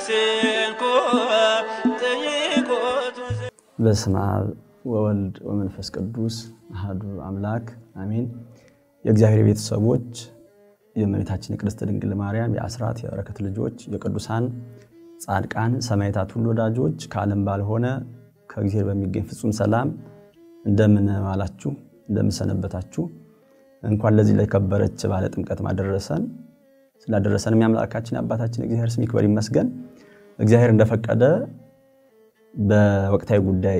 ማስንኮ ጥይቆቱ በስመ አብ ወወልድ ወመንፈስ ቅዱስ አሐዱ አምላክ አሜን። የእግዚአብሔር ቤተሰቦች የእመቤታችን የቅድስት ድንግል ማርያም የአስራት የበረከት ልጆች የቅዱሳን ጻድቃን ሰማዕታት ሁሉ ወዳጆች ከዓለም ባልሆነ ከእግዚአብሔር በሚገኝ ፍጹም ሰላም እንደምን ዋላችሁ? እንደምን ሰነበታችሁ? እንኳን ለዚህ ለከበረች ባለ ጥምቀት ማደረሰን ስላደረሰን የአምላካችን የአባታችን እግዚአብሔር ስም ይክበር ይመስገን። እግዚአብሔር እንደፈቀደ በወቅታዊ ጉዳይ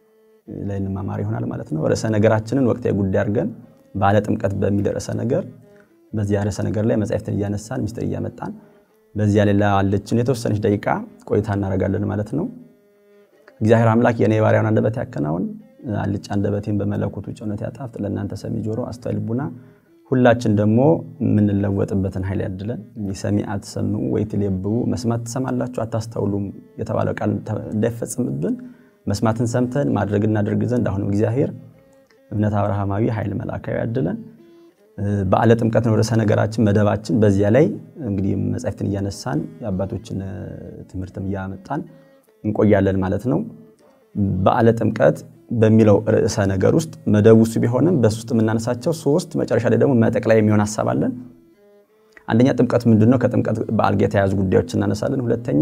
ላይ እንማማር ይሆናል ማለት ነው። ርዕሰ ነገራችንን ወቅታዊ ጉዳይ አድርገን ባለ ጥምቀት በሚል ርዕሰ ነገር በዚያ ርዕሰ ነገር ላይ መጻሕፍትን እያነሳን ሚስጥር እያመጣን በዚያ ላይ ላለችን የተወሰነች ደቂቃ ቆይታ እናደርጋለን ማለት ነው። እግዚአብሔር አምላክ የኔ ባሪያውን አንደበት ያከናውን፣ አልጫ አንደበቴን በመለኮቱ ጨውነት ያጣፍጥ። ለእናንተ ሰሚ ጆሮ፣ አስተዋይ ልቡና ሁላችን ደግሞ የምንለወጥበትን ኃይል ያድለን። ሰሚ አትሰምዑ ወይትሌብቡ፣ መስማት ትሰማላችሁ አታስተውሉም የተባለው ቃል እንዳይፈጽምብን መስማትን ሰምተን ማድረግ እናደርግ ዘንድ አሁንም እግዚአብሔር እምነት አብርሃማዊ ኃይል መልአካዊ ያድለን። በዓለ ጥምቀት ነው ርዕሰ ነገራችን መደባችን። በዚያ ላይ እንግዲህ መጻሕፍትን እያነሳን የአባቶችን ትምህርትም እያመጣን እንቆያለን ማለት ነው። በዓለ ጥምቀት በሚለው ርዕሰ ነገር ውስጥ መደቡ እሱ ቢሆንም በሱ ውስጥ የምናነሳቸው ሶስት መጨረሻ ላይ ደግሞ መጠቅላይ የሚሆን ሀሳብ አለን። አንደኛ ጥምቀት ምንድን ነው? ከጥምቀት በዓል ጋር የተያያዙ ጉዳዮች እናነሳለን። ሁለተኛ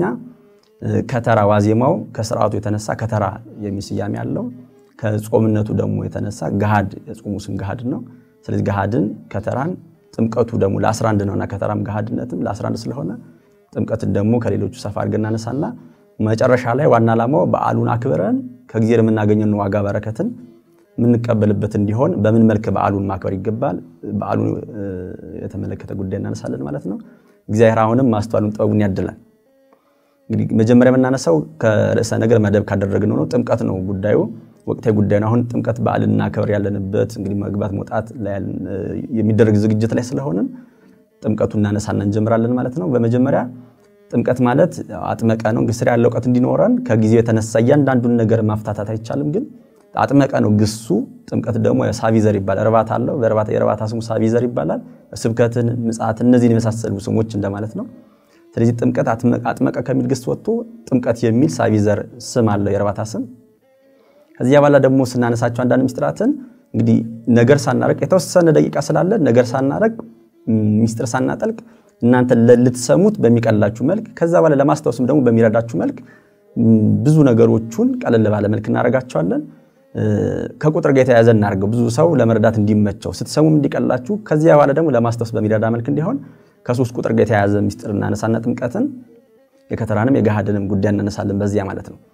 ከተራ ዋዜማው ከስርዓቱ የተነሳ ከተራ የሚል ስያሜ አለው። ከጾምነቱ ደግሞ የተነሳ ገሃድ የጾሙ ስም ገሃድ ነው። ስለዚህ ገሃድን ከተራን ጥምቀቱ ደግሞ ለ11 ነውና ከተራም ገሃድነትም ለ11 ስለሆነ ጥምቀትን ደግሞ ከሌሎቹ ሰፋ አድርገን እናነሳና መጨረሻ ላይ ዋና ዓላማው በዓሉን አክብረን ከእግዚአብሔር የምናገኘውን ዋጋ በረከትን የምንቀበልበት እንዲሆን በምን መልክ በዓሉን ማክበር ይገባል፣ በዓሉን የተመለከተ ጉዳይ እናነሳለን ማለት ነው። እግዚአብሔር አሁንም ማስተዋሉን ጥበቡን ያድላል። እንግዲህ መጀመሪያ የምናነሳው ከርዕሰ ነገር መደብ ካደረግነው ነው። ጥምቀት ነው ጉዳዩ፣ ወቅታዊ ጉዳይ ነው። አሁን ጥምቀት በዓልን እናከብር ያለንበት እንግዲህ መግባት መውጣት የሚደረግ ዝግጅት ላይ ስለሆንን ጥምቀቱ እናነሳና እንጀምራለን ማለት ነው። በመጀመሪያ ጥምቀት ማለት አጥመቀ ነው። ስር ያለ እውቀት እንዲኖረን ከጊዜው የተነሳ እያንዳንዱን ነገር ማፍታታት አይቻልም፣ ግን አጥመቀ ነው ግሱ። ጥምቀት ደግሞ ሳቪዘር ይባላል። እርባታ አለው። የእርባታ ስሙ ሳቪዘር ይባላል። ስብከትን፣ ምጽአትን እነዚህን የመሳሰሉ ስሞች እንደማለት ነው። ስለዚህ ጥምቀት አጥመቀ ከሚል ግስ ወጥቶ ጥምቀት የሚል ሳቪዘር ስም አለው የእርባታ ስም። ከዚያ በኋላ ደግሞ ስናነሳቸው አንዳንድ ሚስጥራትን እንግዲህ ነገር ሳናረቅ የተወሰነ ደቂቃ ስላለ ነገር ሳናረቅ ሚስጥር ሳናጠልቅ እናንተ ልትሰሙት በሚቀላችሁ መልክ ከዛ በኋላ ለማስታወስም ደግሞ በሚረዳችሁ መልክ ብዙ ነገሮቹን ቀለል ባለ መልክ እናደርጋቸዋለን። ከቁጥር ጋር የተያያዘ እናደርገው ብዙ ሰው ለመረዳት እንዲመቸው ስትሰሙም እንዲቀላችሁ ከዚያ በኋላ ደግሞ ለማስታወስ በሚረዳ መልክ እንዲሆን ከሶስት ቁጥር ጋር የተያያዘ ሚስጥር እናነሳና ጥምቀትን የከተራንም የገሃድንም ጉዳይ እናነሳለን በዚያ ማለት ነው።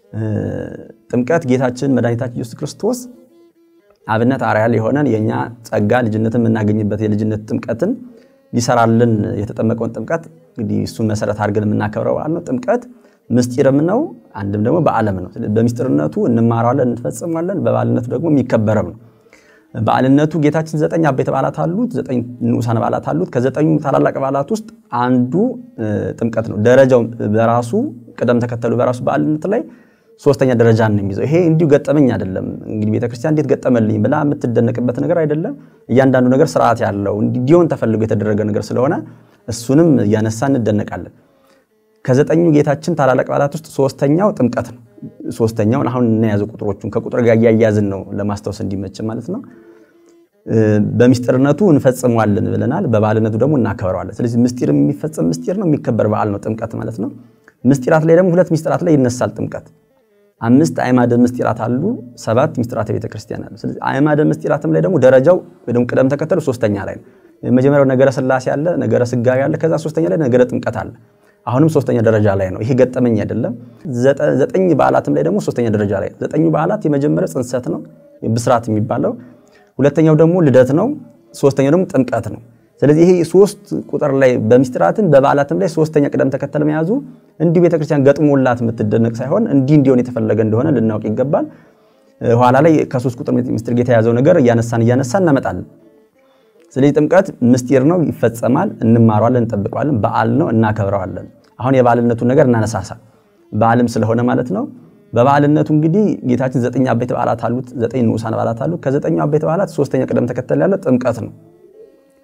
ጥምቀት ጌታችን መድኃኒታችን ኢየሱስ ክርስቶስ አብነት አርአያ የሆነን የእኛ ጸጋ ልጅነትን የምናገኝበት የልጅነት ጥምቀትን ሊሰራልን የተጠመቀውን ጥምቀት እንግዲህ እሱን መሰረት አድርገን የምናከብረው በዓል ነው። ጥምቀት ምስጢርም ነው፣ አንድም ደግሞ በዓለም ነው። በምስጢርነቱ እንማረዋለን፣ እንፈጽሟለን። በበዓልነቱ ደግሞ የሚከበረም ነው። በዓልነቱ ጌታችን ዘጠኝ አበይት በዓላት አሉት፣ ዘጠኝ ንዑሳን በዓላት አሉት። ከዘጠኙ ታላላቅ በዓላት ውስጥ አንዱ ጥምቀት ነው። ደረጃው በራሱ ቅደም ተከተሉ በራሱ በዓልነት ላይ ሶስተኛ ደረጃ ነው የሚይዘው። ይሄ እንዲሁ ገጠመኝ አይደለም። እንግዲህ ቤተክርስቲያን እንዴት ገጠመልኝ ብላ የምትደነቅበት ነገር አይደለም። እያንዳንዱ ነገር ስርዓት ያለው እንዲሆን ተፈልጎ የተደረገ ነገር ስለሆነ እሱንም እያነሳ እንደነቃለን። ከዘጠኙ ጌታችን ታላላቅ በዓላት ውስጥ ሶስተኛው ጥምቀት ነው። ሶስተኛውን አሁን እናያዘው ቁጥሮቹን ከቁጥር ጋር እያያዝን ነው ለማስታወስ እንዲመች ማለት ነው። በሚስጥርነቱ እንፈጽመዋለን ብለናል። በበዓልነቱ ደግሞ እናከብረዋለን። ስለዚህ ምስጢር የሚፈጸም ምስጢር ነው፣ የሚከበር በዓል ነው ጥምቀት ማለት ነው። ምስጢራት ላይ ደግሞ ሁለት ምስጢራት ላይ ይነሳል ጥምቀት አምስት አዕማደ ምስጢራት አሉ። ሰባት ምስጢራተ ቤተ ክርስቲያን አሉ። ስለዚህ አዕማደ ምስጢራትም ላይ ደግሞ ደረጃው ወይ ደግሞ ቅደም ተከተሉ ሶስተኛ ላይ ነው። የመጀመሪያው ነገረ ሥላሴ አለ፣ ነገረ ሥጋዌ አለ። ከዛ ሶስተኛ ላይ ነገረ ጥምቀት አለ። አሁንም ሶስተኛ ደረጃ ላይ ነው። ይሄ ገጠመኝ አይደለም። ዘጠኝ በዓላትም ላይ ደግሞ ሶስተኛ ደረጃ ላይ ነው። ዘጠኙ በዓላት የመጀመሪያው ጽንሰት ነው ብስራት የሚባለው፣ ሁለተኛው ደግሞ ልደት ነው፣ ሶስተኛው ደግሞ ጥምቀት ነው። ስለዚህ ይሄ ሶስት ቁጥር ላይ በምስጢራትም በበዓላትም ላይ ሶስተኛ ቅደም ተከተል መያዙ እንዲሁ ቤተክርስቲያን ገጥሞላት የምትደነቅ ሳይሆን እንዲህ እንዲሆን የተፈለገ እንደሆነ ልናውቅ ይገባል። ኋላ ላይ ከሶስት ቁጥር ምስጢር ጋር የተያዘው ነገር እያነሳን እያነሳን እናመጣለን። ስለዚህ ጥምቀት ምስጢር ነው፣ ይፈጸማል፣ እንማረዋለን፣ እንጠብቀዋለን፣ በዓል ነው፣ እናከብረዋለን። አሁን የበዓልነቱን ነገር እናነሳሳ በዓልም ስለሆነ ማለት ነው። በበዓልነቱ እንግዲህ ጌታችን ዘጠኝ አበይት በዓላት አሉት፣ ዘጠኝ ንዑሳን በዓላት አሉት። ከዘጠኙ አበይት በዓላት ሶስተኛ ቅደም ተከተል ያለው ጥምቀት ነው።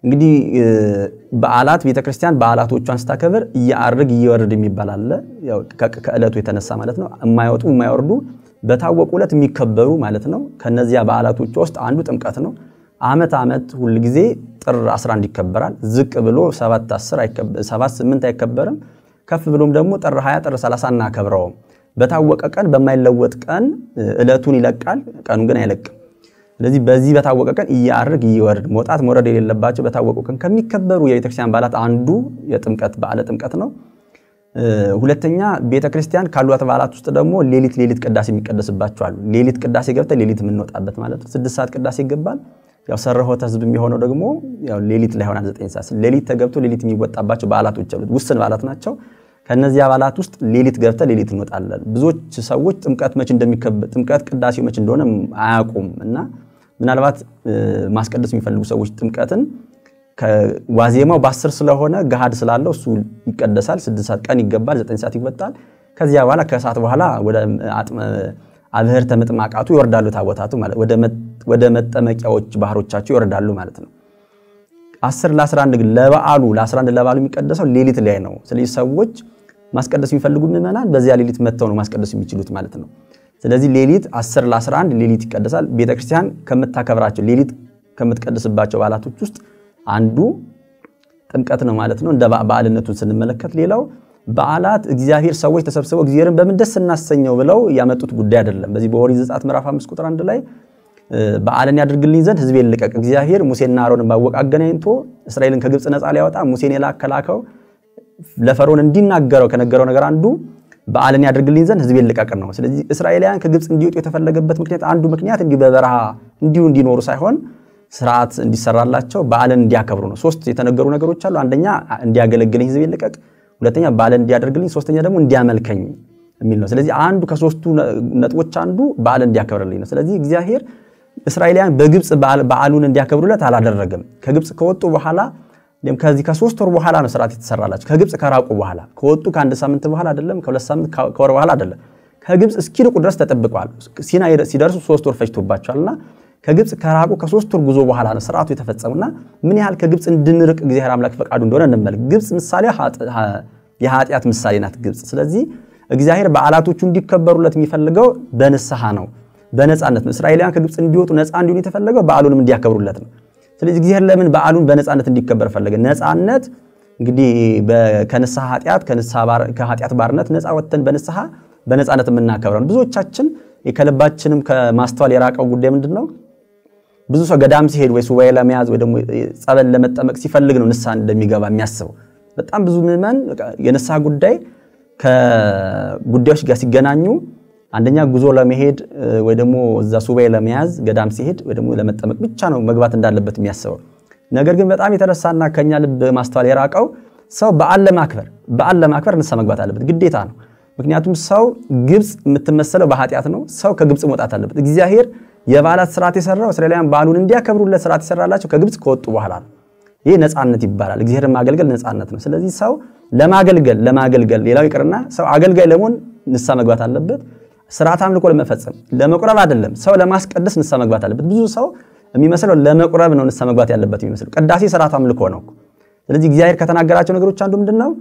እንግዲህ በዓላት ቤተክርስቲያን በዓላቶቿን ስታከብር እያአርግ እየወርድ የሚባል አለ። ከዕለቱ የተነሳ ማለት ነው። የማይወጡ የማይወርዱ በታወቁ ዕለት የሚከበሩ ማለት ነው። ከነዚያ በዓላቶቿ ውስጥ አንዱ ጥምቀት ነው። ዓመት ዓመት ሁል ጊዜ ጥር 11 ይከበራል። ዝቅ ብሎ 7 10 7 8 አይከበርም። ከፍ ብሎም ደግሞ ጥር 20 ጥር 30 እናከብረውም። በታወቀ ቀን በማይለወጥ ቀን ዕለቱን ይለቃል፣ ቀኑን ግን አይለቅም። ስለዚህ በዚህ በታወቀ ቀን እያርግ እየወርድ መውጣት መውረድ የሌለባቸው በታወቁ ቀን ከሚከበሩ የቤተክርስቲያን በዓላት አንዱ የጥምቀት በዓለ ጥምቀት ነው። ሁለተኛ ቤተክርስቲያን ካሏት በዓላት ውስጥ ደግሞ ሌሊት ሌሊት ቅዳሴ የሚቀደስባቸው አሉ። ሌሊት ቅዳሴ ገብተን ሌሊት የምንወጣበት ማለት ነው። ስድስት ሰዓት ቅዳሴ ይገባል። ያው ሰረሆተ ሕዝብ የሚሆነው ደግሞ ያው ሌሊት ላይ ሆናል። ዘጠኝ ሰዓት ሌሊት ተገብቶ ሌሊት የሚወጣባቸው በዓላቶች አሉት። ውስን በዓላት ናቸው። ከነዚህ በዓላት ውስጥ ሌሊት ገብተን ሌሊት እንወጣለን። ብዙዎች ሰዎች ጥምቀት መች እንደሚከበር ጥምቀት ቅዳሴው መች እንደሆነ አያውቁም እና ምናልባት ማስቀደስ የሚፈልጉ ሰዎች ጥምቀትን ዋዜማው በአስር ስለሆነ ገሃድ ስላለው እሱ ይቀደሳል። ስድስት ሰዓት ቀን ይገባል፣ ዘጠኝ ሰዓት ይወጣል። ከዚያ በኋላ ከሰዓት በኋላ ወደ አብህርተ ምጥማቃቱ ይወርዳሉ ታቦታቱ ማለት ወደ መጠመቂያዎች ባህሮቻቸው ይወርዳሉ ማለት ነው። አስር ለ11 ግን ለበዓሉ ለ11 ለበዓሉ የሚቀደሰው ሌሊት ላይ ነው። ስለዚህ ሰዎች ማስቀደስ የሚፈልጉ ምዕመናን በዚያ ሌሊት መጥተው ነው ማስቀደስ የሚችሉት ማለት ነው። ስለዚህ ሌሊት 10 ለ11 ሌሊት ይቀደሳል። ቤተክርስቲያን ከምታከብራቸው ሌሊት ከምትቀደስባቸው በዓላቶች ውስጥ አንዱ ጥምቀት ነው ማለት ነው። እንደ በዓልነቱን ስንመለከት ሌላው በዓላት እግዚአብሔር ሰዎች ተሰብስበው እግዚአብሔርን በምን ደስ እናሰኘው ብለው ያመጡት ጉዳይ አይደለም። በዚህ በኦሪት ዘጸአት ምዕራፍ 5 ቁጥር 1 ላይ በዓልን ያድርግልኝ ዘንድ ሕዝቤን ልቀቅ። እግዚአብሔር ሙሴና አሮንን ባወቅ አገናኝቶ እስራኤልን ከግብፅ ነፃ ሊያወጣ ሙሴን የላከላከው ለፈርዖን እንዲናገረው ከነገረው ነገር አንዱ በዓልን ያድርግልኝ ዘንድ ሕዝቤን ልቀቅ ነው። ስለዚህ እስራኤላውያን ከግብፅ እንዲወጡ የተፈለገበት ምክንያት አንዱ ምክንያት እንዲሁ በበረሃ እንዲሁ እንዲኖሩ ሳይሆን ስርዓት እንዲሰራላቸው በዓልን እንዲያከብሩ ነው። ሶስት የተነገሩ ነገሮች አሉ። አንደኛ እንዲያገለግለኝ ሕዝቤን ልቀቅ፣ ሁለተኛ በዓልን እንዲያደርግልኝ፣ ሶስተኛ ደግሞ እንዲያመልከኝ የሚል ነው። ስለዚህ አንዱ ከሶስቱ ነጥቦች አንዱ በዓልን እንዲያከብርልኝ ነው። ስለዚህ እግዚአብሔር እስራኤላውያን በግብፅ በዓሉን እንዲያከብሩለት አላደረገም። ከግብፅ ከወጡ በኋላ ከዚህ ከሶስት ወር በኋላ ነው ስርዓት የተሰራላቸው። ከግብፅ ከራቁ በኋላ ከወጡ ከአንድ ሳምንት በኋላ አይደለም፣ ከሁለት ሳምንት ከወር በኋላ አይደለም። ከግብፅ እስኪርቁ ድረስ ተጠብቀዋል። ሲና ሲደርሱ ሶስት ወር ፈጅቶባቸዋልና ከግብፅ ከራቁ ከሶስት ወር ጉዞ በኋላ ነው ስርዓቱ የተፈጸሙና ምን ያህል ከግብፅ እንድንርቅ እግዚአብሔር አምላክ ፈቃዱ እንደሆነ እንመልክ። ግብፅ ምሳሌ የኃጢአት ምሳሌ ናት ግብፅ። ስለዚህ እግዚአብሔር በዓላቶቹ እንዲከበሩለት የሚፈልገው በንስሐ ነው፣ በነፃነት ነው። እስራኤላውያን ከግብፅ እንዲወጡ ነፃ እንዲሆኑ የተፈለገው በዓሉንም እንዲያከብሩለት ነው። ስለዚህ እግዚአብሔር ለምን በዓሉን በነፃነት እንዲከበር ፈለገ? ነፃነት እንግዲህ ከንስሐ ኃጢአት ከኃጢአት ባርነት ነፃ ወጥተን በንስሐ በነፃነት የምናከብረው ብዙዎቻችን ከልባችንም ከማስተዋል የራቀው ጉዳይ ምንድን ነው? ብዙ ሰው ገዳም ሲሄድ ወይ ሱባኤ ለመያዝ ወይ ደግሞ ጸበል ለመጠመቅ ሲፈልግ ነው ንስሐ እንደሚገባ የሚያስበው። በጣም ብዙ ምዕመን የንስሐ ጉዳይ ከጉዳዮች ጋር ሲገናኙ አንደኛ ጉዞ ለመሄድ ወይ ደግሞ እዛ ሱባኤ ለመያዝ ገዳም ሲሄድ ወይ ደግሞ ለመጠመቅ ብቻ ነው መግባት እንዳለበት የሚያስበው። ነገር ግን በጣም የተረሳና ከኛ ልብ ማስተዋል የራቀው ሰው በዓል ለማክበር በዓል ለማክበር ንስሐ መግባት አለበት፣ ግዴታ ነው። ምክንያቱም ሰው ግብፅ የምትመሰለው በኃጢአት ነው። ሰው ከግብፅ መውጣት አለበት። እግዚአብሔር የበዓላት ስርዓት የሰራው እስራኤላውያን በዓሉን እንዲያከብሩለት ስርዓት የሰራላቸው ከግብፅ ከወጡ በኋላ ነው። ይህ ነፃነት ይባላል። እግዚአብሔርን ማገልገል ነፃነት ነው። ስለዚህ ሰው ለማገልገል ለማገልገል ሌላው ይቅርና ሰው አገልጋይ ለመሆን ንስሐ መግባት አለበት። ስርዓት አምልኮ ለመፈጸም ለመቁረብ አይደለም፣ ሰው ለማስቀደስ ንስሐ መግባት አለበት። ብዙ ሰው የሚመስለው ለመቁረብ ነው ንስሐ መግባት ያለበት የሚመስለው። ቅዳሴ ስርዓት አምልኮ ነው። ስለዚህ እግዚአብሔር ከተናገራቸው ነገሮች አንዱ ምንድን ነው?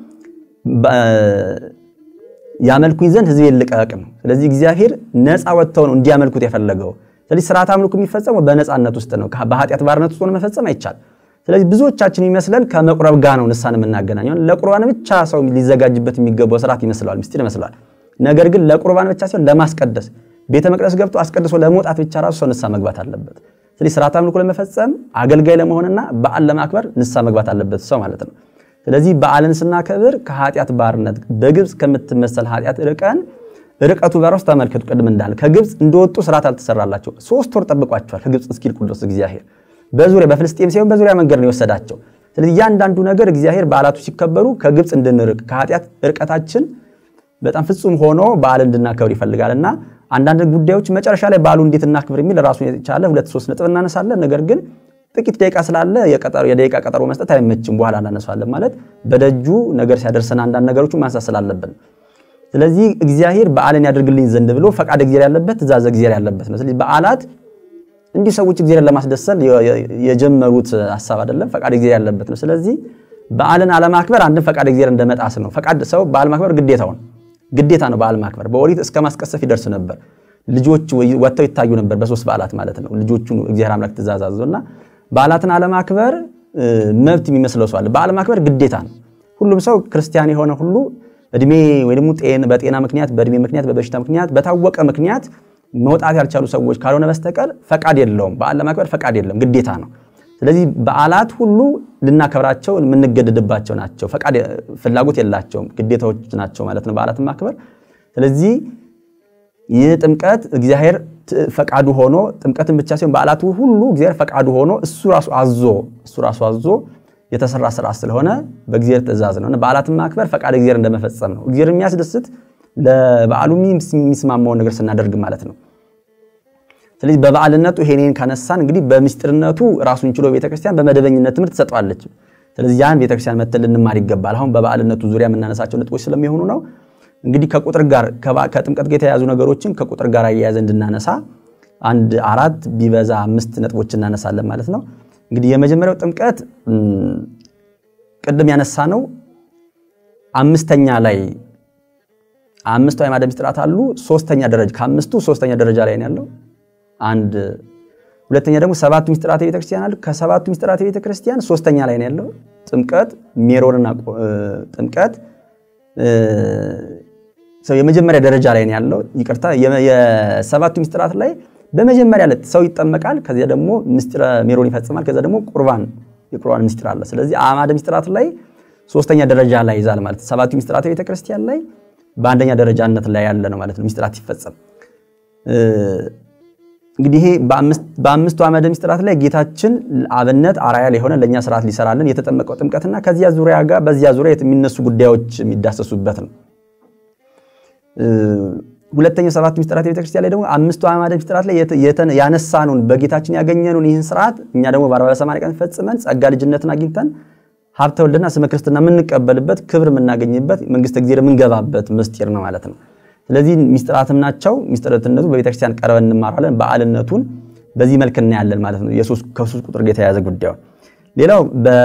ያመልኩኝ ዘንድ ሕዝቤን ልቀቅ ነው። ስለዚህ እግዚአብሔር ነፃ ወጥተው ነው እንዲያመልኩት የፈለገው። ስለዚህ ስርዓት አምልኮ የሚፈጸመው በነፃነት ውስጥ ነው። በኃጢአት ባርነት ውስጥ ሆኖ መፈጸም አይቻል። ስለዚህ ብዙዎቻችን የሚመስለን ከመቁረብ ጋር ነው ንስሐን የምናገናኘው። ለቁርባን ብቻ ሰው ሊዘጋጅበት የሚገባው ስርዓት ይመስለዋል፣ ምስጢር ይመስለዋል። ነገር ግን ለቁርባን ብቻ ሲሆን ለማስቀደስ ቤተ መቅደስ ገብቶ አስቀድሶ ለመውጣት ብቻ ራሱ ሰው ንስሐ መግባት አለበት። ስለዚህ ስርዓት አምልኮ ለመፈጸም አገልጋይ ለመሆንና በዓል ለማክበር ንስሐ መግባት አለበት ሰው ማለት ነው። ስለዚህ በዓልን ስናከብር ከኃጢአት ባርነት በግብፅ ከምትመሰል ኃጢአት ርቀን ርቀቱ በራሱ ተመልከቱ። ቅድም እንዳለ ከግብፅ እንደወጡ ስርዓት አልተሰራላቸው። ሶስት ወር ጠብቋቸዋል ከግብፅ እስኪልቁ ድረስ እግዚአብሔር በዙሪያ በፍልስጤም ሲሆን በዙሪያ መንገድ ነው የወሰዳቸው። ስለዚህ እያንዳንዱ ነገር እግዚአብሔር በዓላቱ ሲከበሩ ከግብፅ እንድንርቅ ከኃጢአት ርቀታችን በጣም ፍጹም ሆኖ በዓል እንድናከብር ይፈልጋል እና አንዳንድ ጉዳዮች መጨረሻ ላይ በዓሉ እንዴት እናክብር የሚል ራሱን የቻለ ሁለት ሶስት ነጥብ እናነሳለን። ነገር ግን ጥቂት ደቂቃ ስላለ የደቂቃ ቀጠሮ መስጠት አይመችም። በኋላ እናነሳለን ማለት በደጁ ነገር ሲያደርሰን አንዳንድ ነገሮችን ማንሳት ስላለብን፣ ስለዚህ እግዚአብሔር በዓልን ያደርግልኝ ዘንድ ብሎ ፈቃድ እግዚአብሔር ያለበት ትእዛዝ እግዚአብሔር ያለበት ነው። ስለዚህ በዓላት እንዲህ ሰዎች እግዚአብሔርን ለማስደሰል የጀመሩት ሀሳብ አይደለም፣ ፈቃድ እግዚአብሔር ያለበት ነው። ስለዚህ በዓልን አለማክበር አንድም ፈቃድ እግዚአብሔር እንደመጣስ ነው። ፈቃድ ሰው በዓል ማክበር ግዴታውን ግዴታ ነው። በዓል ማክበር በኦሪት እስከ ማስቀሰፍ ይደርስ ነበር። ልጆች ወጥተው ይታዩ ነበር፣ በሶስት በዓላት ማለት ነው። ልጆቹ እግዚአብሔር አምላክ ትእዛዝ አዘዘ እና በዓላትን አለማክበር መብት የሚመስለው ሰው አለ። በዓል ማክበር ግዴታ ነው። ሁሉም ሰው ክርስቲያን የሆነ ሁሉ እድሜ ወይ ደግሞ በጤና ምክንያት፣ በእድሜ ምክንያት፣ በበሽታ ምክንያት፣ በታወቀ ምክንያት መውጣት ያልቻሉ ሰዎች ካልሆነ በስተቀር ፈቃድ የለውም። በዓል ለማክበር ፈቃድ የለም፣ ግዴታ ነው። ስለዚህ በዓላት ሁሉ ልናከብራቸው የምንገደድባቸው ናቸው። ፈቃድ ፍላጎት የላቸውም፣ ግዴታዎች ናቸው ማለት ነው በዓላትን ማክበር። ስለዚህ ይህ ጥምቀት እግዚአብሔር ፈቃዱ ሆኖ ጥምቀትን ብቻ ሲሆን በዓላቱ ሁሉ እግዚአብሔር ፈቃዱ ሆኖ እሱ ራሱ አዞ እሱ ራሱ አዞ የተሰራ ስርዓት ስለሆነ በእግዚአብሔር ትእዛዝ ነው። በዓላትን ማክበር ፈቃድ እግዚአብሔር እንደመፈጸም ነው። እግዚአብሔር የሚያስደስት ለበዓሉ የሚስማማውን ነገር ስናደርግ ማለት ነው። ስለዚህ በበዓልነቱ ይሄንን ካነሳን እንግዲህ በምስጢርነቱ ራሱን ችሎ ቤተክርስቲያን በመደበኝነት ትምህርት ትሰጠዋለች። ስለዚህ ያን ቤተክርስቲያን መተን ልንማር ይገባል። አሁን በበዓልነቱ ዙሪያ የምናነሳቸው ነጥቦች ስለሚሆኑ ነው። እንግዲህ ከቁጥር ጋር ከጥምቀት ጋር የተያያዙ ነገሮችን ከቁጥር ጋር አያያዘ እንድናነሳ አንድ አራት ቢበዛ አምስት ነጥቦች እናነሳለን ማለት ነው። እንግዲህ የመጀመሪያው ጥምቀት ቅድም ያነሳ ነው አምስተኛ ላይ አምስቱ አዕማደ ምስጢራት አሉ። ሶስተኛ ደረጃ ከአምስቱ ሶስተኛ ደረጃ ላይ ነው ያለው። አንድ ሁለተኛ ደግሞ ሰባቱ ምስጢራት ቤተክርስቲያን አሉ። ከሰባቱ ምስጢራት ቤተክርስቲያን ሶስተኛ ላይ ነው ያለው ጥምቀት ሜሮንና ጥምቀት ሰው የመጀመሪያ ደረጃ ላይ ነው ያለው። ይቅርታ የሰባቱ ምስጢራት ላይ በመጀመሪያ ዕለት ሰው ይጠመቃል። ከዚያ ደግሞ ምስጢረ ሜሮን ይፈጽማል። ከዚያ ደግሞ ቁርባን የቁርባን ምስጢር አለ። ስለዚህ አዕማደ ምስጢራት ላይ ሶስተኛ ደረጃ ላይ ይዛል ማለት ሰባቱ ምስጢራት ቤተክርስቲያን ላይ በአንደኛ ደረጃነት ላይ ያለ ነው ማለት ነው። ምስጢራት ሲፈጸም እንግዲህ ይሄ በአምስቱ አዕማደ ምስጢራት ላይ ጌታችን አብነት አርአያ የሆነ ለእኛ ስርዓት ሊሰራልን የተጠመቀው ጥምቀትና ከዚያ ዙሪያ ጋር በዚያ ዙሪያ የሚነሱ ጉዳዮች የሚዳሰሱበት ነው። ሁለተኛው ሰባት ምስጢራት ቤተክርስቲያን ላይ ደግሞ አምስቱ አዕማደ ምስጢራት ላይ ያነሳኑን በጌታችን ያገኘኑን ይህን ስርዓት እኛ ደግሞ በአርባ በሰማንያ ቀን ፈጽመን ጸጋ ልጅነትን አግኝተን ሀብተ ወልድና ስመ ክርስትና የምንቀበልበት ክብር የምናገኝበት መንግስተ እግዚአብሔር የምንገባበት ምስጢር ነው ማለት ነው። ስለዚህ ምስጢራትም ናቸው። ምስጢርነቱ በቤተክርስቲያን ቀርበን እንማራለን። በዓልነቱን በዚህ መልክ እናያለን ማለት ነው። ከሶስት ቁጥር ጋር የተያያዘ ጉዳዩ። ሌላው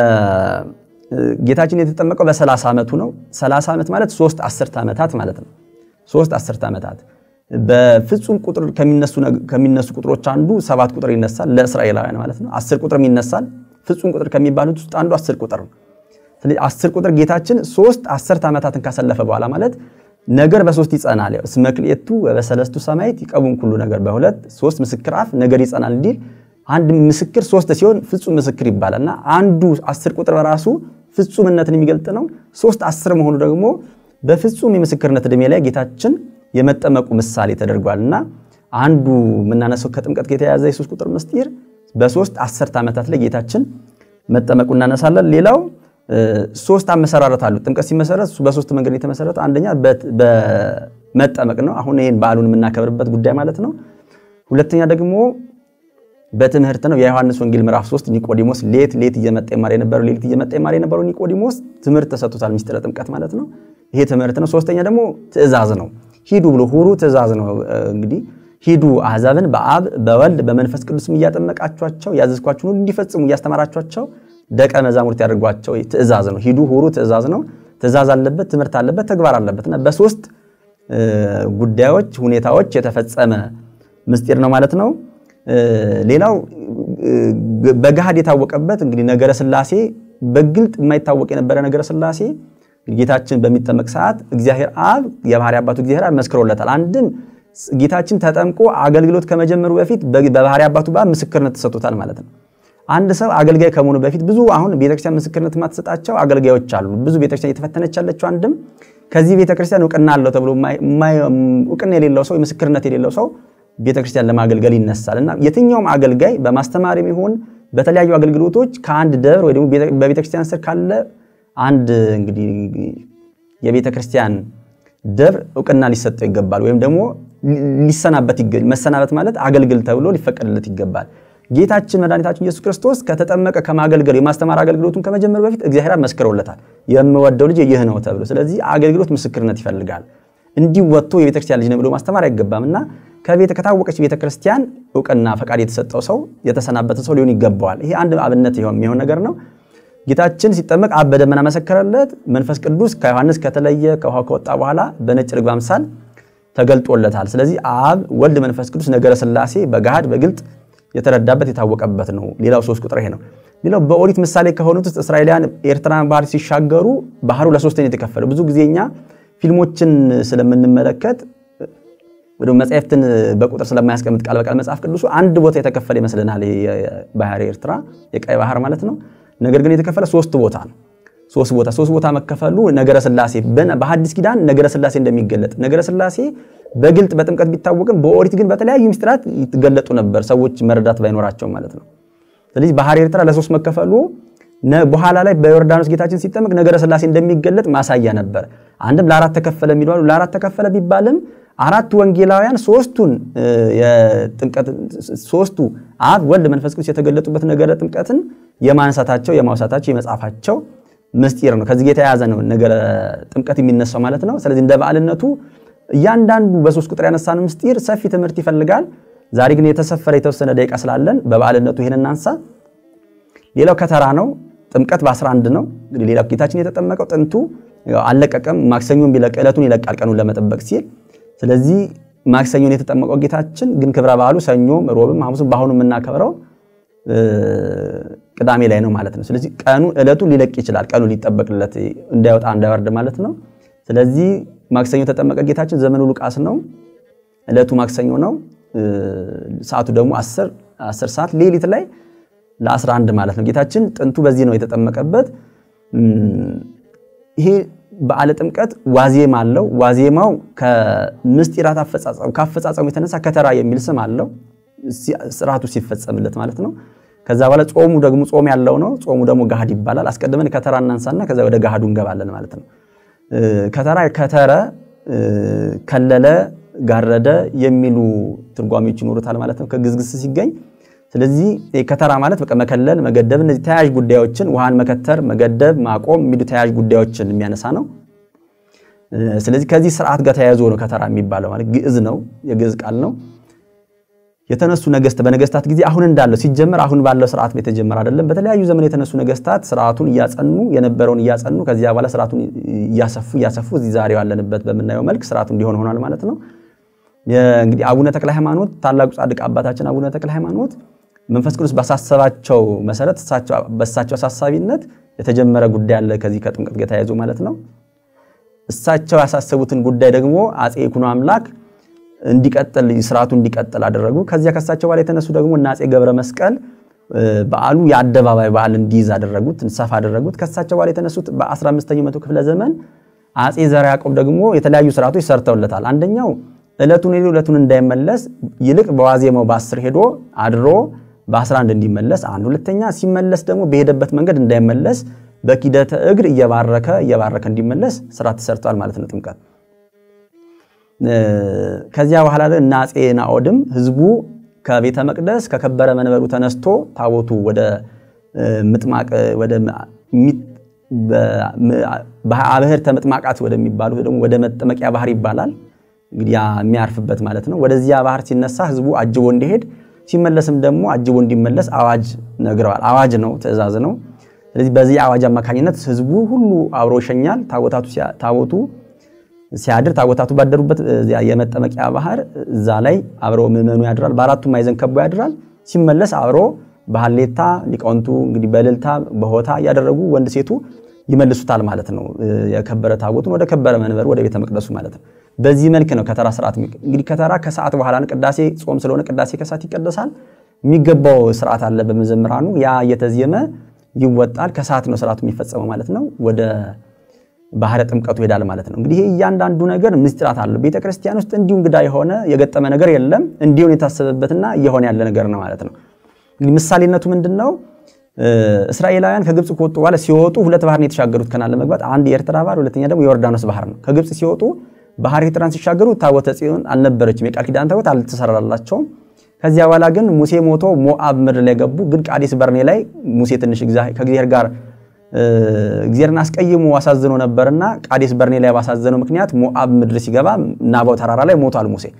ጌታችን የተጠመቀው በሰላሳ ዓመቱ ነው። ሰላሳ ዓመት ማለት ሶስት አስርተ ዓመታት ማለት ነው። ሶስት አስርተ ዓመታት በፍጹም ቁጥር ከሚነሱ ቁጥሮች አንዱ ሰባት ቁጥር ይነሳል፣ ለእስራኤላውያን ማለት ነው። አስር ቁጥርም ይነሳል። ፍጹም ቁጥር ከሚባሉት ውስጥ አንዱ አስር ቁጥር ነው። ስለዚህ አስር ቁጥር ጌታችን ሶስት አስርተ ዓመታትን ካሰለፈ በኋላ ማለት ነገር በሶስት ይጸናል። እስመ ክልኤቱ በሰለስቱ ሰማዕት ይቀቡም ኩሉ ነገር በሁለት ሶስት ምስክር አፍ ነገር ይጸናል እንዲል አንድ ምስክር ሶስት ሲሆን ፍጹም ምስክር ይባላል እና አንዱ አስር ቁጥር በራሱ ፍጹምነትን የሚገልጥ ነው። ሶስት አስር መሆኑ ደግሞ በፍጹም የምስክርነት ዕድሜ ላይ ጌታችን የመጠመቁ ምሳሌ ተደርጓል እና አንዱ የምናነሳው ከጥምቀት ጋር የተያያዘ የሶስት ቁጥር ምስጢር በሶስት አስርተ ዓመታት ላይ ጌታችን መጠመቁ እናነሳለን። ሌላው ሶስት አመሰራረት አሉ። ጥምቀት ሲመሰረት በሶስት መንገድ የተመሰረተ አንደኛ በመጠመቅ ነው። አሁን ይህን በዓሉን የምናከብርበት ጉዳይ ማለት ነው። ሁለተኛ ደግሞ በትምህርት ነው። የዮሐንስ ወንጌል ምዕራፍ 3 ኒቆዲሞስ ሌት ሌት እየመጣ ይማር የነበረው ሌሊት እየመጣ ይማር የነበረው ኒቆዲሞስ ትምህርት ተሰጥቶታል። ምስጢረ ጥምቀት ማለት ነው። ይሄ ትምህርት ነው። ሶስተኛ ደግሞ ትእዛዝ ነው። ሂዱ ብሎ ሁሩ ትእዛዝ ነው። እንግዲህ ሂዱ አሕዛብን በአብ በወልድ በመንፈስ ቅዱስም እያጠመቃችኋቸው ያዘዝኳችሁን ሁሉ እንዲፈጽሙ እያስተማራችኋቸው ደቀ መዛሙርት ያደርጓቸው ትእዛዝ ነው። ሂዱ ሁሩ ትእዛዝ ነው። ትእዛዝ አለበት፣ ትምህርት አለበት፣ ተግባር አለበት እና በሶስት ጉዳዮች ሁኔታዎች የተፈጸመ ምስጢር ነው ማለት ነው። ሌላው በገሃድ የታወቀበት እንግዲህ ነገረ ሥላሴ በግልጥ የማይታወቅ የነበረ ነገረ ሥላሴ ጌታችን በሚጠመቅ ሰዓት እግዚአብሔር አብ የባህሪ አባቱ እግዚአብሔር አብ መስክሮለታል። አንድም ጌታችን ተጠምቆ አገልግሎት ከመጀመሩ በፊት በባህሪ አባቱ በአብ ምስክርነት ተሰጥቶታል ማለት ነው። አንድ ሰው አገልጋይ ከመሆኑ በፊት ብዙ አሁን ቤተክርስቲያን ምስክርነት የማትሰጣቸው አገልጋዮች አሉ። ብዙ ቤተክርስቲያን እየተፈተነች ያለችው አንድም ከዚህ ቤተክርስቲያን እውቅና አለው ተብሎ እውቅና የሌለው ሰው ምስክርነት የሌለው ሰው ቤተክርስቲያን ለማገልገል ይነሳል እና የትኛውም አገልጋይ በማስተማር ይሁን በተለያዩ አገልግሎቶች ከአንድ ደብር ወይ ደግሞ በቤተክርስቲያን ስር ካለ አንድ እንግዲህ የቤተክርስቲያን ደብር እውቅና ሊሰጠው ይገባል። ወይም ደግሞ ሊሰናበት መሰናበት ማለት አገልግል ተብሎ ሊፈቀድለት ይገባል። ጌታችን መድኃኒታችን ኢየሱስ ክርስቶስ ከተጠመቀ ከማገልገል የማስተማር አገልግሎቱን ከመጀመሩ በፊት እግዚአብሔር መስክሮለታል። የምወደው ልጅ ይህ ነው ተብሎ። ስለዚህ አገልግሎት ምስክርነት ይፈልጋል። እንዲህ ወጥቶ የቤተክርስቲያን ልጅ ነው ብሎ ማስተማር አይገባም እና ከቤተ ከታወቀች ቤተ ክርስቲያን እውቅና ፈቃድ የተሰጠው ሰው የተሰናበተ ሰው ሊሆን ይገባዋል። ይሄ አንድ አብነት የሚሆን ነገር ነው። ጌታችን ሲጠመቅ አብ በደመና መሰከረለት። መንፈስ ቅዱስ ከዮሐንስ ከተለየ ከውሃ ከወጣ በኋላ በነጭ ርግብ አምሳል ተገልጦለታል። ስለዚህ አብ፣ ወልድ፣ መንፈስ ቅዱስ ነገረ ሥላሴ በገሃድ በግልጥ የተረዳበት የታወቀበት ነው። ሌላው ሶስት ቁጥር ይሄ ነው። ሌላው በኦሪት ምሳሌ ከሆኑት ውስጥ እስራኤላውያን ኤርትራን ባህር ሲሻገሩ ባህሩ ለሶስት ነው የተከፈለው። ብዙ ጊዜ እኛ ፊልሞችን ስለምንመለከት ወደ መጽሐፍትን በቁጥር ስለማያስቀምጥ ቃል በቃል መጽሐፍ ቅዱሱ አንድ ቦታ የተከፈለ ይመስልናል። ባህር ኤርትራ የቀይ ባህር ማለት ነው። ነገር ግን የተከፈለ ሶስት ቦታ ነው። ሶስት ቦታ ሶስት ቦታ መከፈሉ ነገረ ሥላሴ በሐዲስ ኪዳን ነገረ ሥላሴ እንደሚገለጥ ነገረ ሥላሴ በግልጥ በጥምቀት ቢታወቅም በኦሪት ግን በተለያዩ ምስጢራት ይገለጡ ነበር፣ ሰዎች መረዳት ባይኖራቸው ማለት ነው። ስለዚህ ባህር ኤርትራ ለሶስት መከፈሉ በኋላ ላይ በዮርዳኖስ ጌታችን ሲጠመቅ ነገረ ሥላሴ እንደሚገለጥ ማሳያ ነበር። አንድም ለአራት ተከፈለ የሚሉ አሉ። ለአራት ተከፈለ ቢባልም አራት ወንጌላውያን ሶስቱን የጥምቀት ሶስቱ አብ፣ ወልድ፣ መንፈስ ቅዱስ የተገለጡበት ነገረ ጥምቀትን የማንሳታቸው የማውሳታቸው የመጻፋቸው ምስጢር ነው። ከዚህ የተያያዘ ነው ነገረ ጥምቀት የሚነሳው ማለት ነው። ስለዚህ እንደ በዓልነቱ እያንዳንዱ በሶስት ቁጥር ያነሳን ምስጢር ሰፊ ትምህርት ይፈልጋል። ዛሬ ግን የተሰፈረ የተወሰነ ደቂቃ ስላለን በበዓልነቱ ይህን እናንሳ። ሌላው ከተራ ነው። ጥምቀት በ11 ነው። እንግዲህ ሌላው ጌታችን የተጠመቀው ጥንቱ አልለቀቀም። ማክሰኞን ቢለቅ ዕለቱን ይለቃል ቀኑን ለመጠበቅ ሲል። ስለዚህ ማክሰኞን የተጠመቀው ጌታችን ግን ክብረ በዓሉ ሰኞም፣ ሮብም፣ ሐሙስም በአሁኑ የምናከብረው ቅዳሜ ላይ ነው ማለት ነው። ስለዚህ ቀኑ ዕለቱ ሊለቅ ይችላል። ቀኑ ሊጠበቅለት እንዳይወጣ እንዳይወርድ ማለት ነው። ስለዚህ ማክሰኞ የተጠመቀ ጌታችን ዘመኑ ሉቃስ ነው። ዕለቱ ማክሰኞ ነው። ሰዓቱ ደግሞ 10 ሰዓት ሌሊት ላይ ለ11 ማለት ነው። ጌታችን ጥንቱ በዚህ ነው የተጠመቀበት። ይሄ በዓለ ጥምቀት ዋዜማ አለው። ዋዜማው ከምስጢራት አፈጻጸሙ ካፈጻጸሙ የተነሳ ከተራ የሚል ስም አለው። ስርዓቱ ሲፈጸምለት ማለት ነው። ከዛ በኋላ ጾሙ ደግሞ ጾም ያለው ነው። ጾሙ ደግሞ ገሃድ ይባላል። አስቀድመን ከተራ እናንሳና ከዛ ወደ ገሃዱ እንገባለን ማለት ነው። ከተራ ከተረ፣ ከለለ፣ ጋረደ የሚሉ ትርጓሜዎች ይኖሩታል ማለት ነው ከግዝግስ ሲገኝ ስለዚህ ከተራ ማለት በቃ መከለል፣ መገደብ እነዚህ ተያያዥ ጉዳዮችን ውሃን መከተር፣ መገደብ፣ ማቆም የሚሉ ተያያዥ ጉዳዮችን የሚያነሳ ነው። ስለዚህ ከዚህ ስርዓት ጋር ተያይዞ ነው ከተራ የሚባለው ማለት ግዕዝ ነው፣ የግዕዝ ቃል ነው። የተነሱ ነገስት በነገስታት ጊዜ አሁን እንዳለው ሲጀመር አሁን ባለው ስርዓት የተጀመረ አይደለም። በተለያዩ ዘመን የተነሱ ነገስታት ስርዓቱን እያጸኑ የነበረውን እያጸኑ ከዚያ በኋላ ስርዓቱን እያሰፉ እያሰፉ እዚህ ዛሬው ያለንበት በምናየው መልክ ስርዓቱ እንዲሆን ሆኗል ማለት ነው። እንግዲህ አቡነ ተክለ ሃይማኖት ታላቁ ጻድቅ አባታችን አቡነ ተክለ ሃይማኖት መንፈስ ቅዱስ ባሳሰባቸው መሰረት በእሳቸው አሳሳቢነት የተጀመረ ጉዳይ አለ ከዚህ ከጥምቀት ጋር ተያይዞ ማለት ነው። እሳቸው ያሳሰቡትን ጉዳይ ደግሞ አፄ ይኩኖ አምላክ እንዲቀጥል ስርዓቱ እንዲቀጥል አደረጉ። ከዚያ ከእሳቸው በኋላ የተነሱ ደግሞ እና አፄ ገብረ መስቀል በዓሉ የአደባባይ በዓል እንዲይዝ አደረጉት፣ እንሰፋ አደረጉት። ከእሳቸው በኋላ የተነሱት በ15ኛው መቶ ክፍለ ዘመን አፄ ዘርዓ ያዕቆብ ደግሞ የተለያዩ ስርዓቶች ሰርተውለታል። አንደኛው ዕለቱን ሄዶ ዕለቱን እንዳይመለስ ይልቅ በዋዜማው በ10 ሄዶ አድሮ በ11 እንዲመለስ አንድ። ሁለተኛ ሲመለስ ደግሞ በሄደበት መንገድ እንዳይመለስ በኪደተ እግር እየባረከ እየባረከ እንዲመለስ ስራ ተሰርቷል ማለት ነው ጥምቀት። ከዚያ በኋላ እና አፄ ናኦድም ህዝቡ ከቤተ መቅደስ ከከበረ መንበሩ ተነስቶ ታቦቱ ወደ ምጥማቅ ወደ አብህር ተምጥማቃት ወደሚባሉ ደግሞ ወደ መጠመቂያ ባህር ይባላል እንግዲህ ያ የሚያርፍበት ማለት ነው። ወደዚያ ባህር ሲነሳ ህዝቡ አጅቦ እንዲሄድ ሲመለስም ደግሞ አጅቦ እንዲመለስ አዋጅ ነግረዋል። አዋጅ ነው፣ ትእዛዝ ነው። ስለዚህ በዚህ አዋጅ አማካኝነት ህዝቡ ሁሉ አብሮ ይሸኛል። ታቦቱ ሲያድር ታቦታቱ ባደሩበት የመጠመቂያ ባህር እዛ ላይ አብሮ ምዕመኑ ያድራል። በአራቱም ማዕዘን ከቦ ያድራል። ሲመለስ አብሮ በሀሌታ ሊቃውንቱ እንግዲህ በእልልታ በሆታ እያደረጉ ወንድ ሴቱ ይመልሱታል ማለት ነው። የከበረ ታቦቱን ወደ ከበረ መንበሩ ወደ ቤተ መቅደሱ ማለት ነው። በዚህ መልክ ነው ከተራ ስርዓት። እንግዲህ ከተራ ከሰዓት በኋላ ቅዳሴ ጾም ስለሆነ ቅዳሴ ከሰዓት ይቀደሳል። የሚገባው ስርዓት አለ በመዘምራኑ ያ እየተዜመ ይወጣል። ከሰዓት ነው ስርዓቱ የሚፈጸመው ማለት ነው። ወደ ባህረ ጥምቀቱ ይሄዳል ማለት ነው። እንግዲህ ይሄ እያንዳንዱ ነገር ምስጢራት አለው። ቤተ ክርስቲያን ውስጥ እንዲሁ እንግዳ የሆነ የገጠመ ነገር የለም። እንዲሆን የታሰበበትና እየሆነ ያለ ነገር ነው ማለት ነው። እንግዲህ ምሳሌነቱ ምንድን ነው? እስራኤላውያን ከግብፅ ከወጡ በኋላ ሲወጡ ሁለት ባህር ነው የተሻገሩት ከናን ለመግባት አንድ የኤርትራ ባህር፣ ሁለተኛ ደግሞ የዮርዳኖስ ባህር ነው። ከግብፅ ሲወጡ ባህር ኤርትራን ሲሻገሩ ታቦተ ጽዮን አልነበረችም። የቃል ኪዳን ታቦት አልተሰራላቸውም። ከዚያ በኋላ ግን ሙሴ ሞቶ ሞአብ ምድር ላይ ገቡ። ግን ቃዴስ በርኔ ላይ ሙሴ ትንሽ ከእግዚአብሔር ጋር እግዚአብሔርን አስቀይሞ አሳዝኖ ነበርና ቃዴስ በርኔ ላይ ባሳዘነው ምክንያት ሞአብ ምድር ሲገባ ናባው ተራራ ላይ ሞቷል ሙሴ።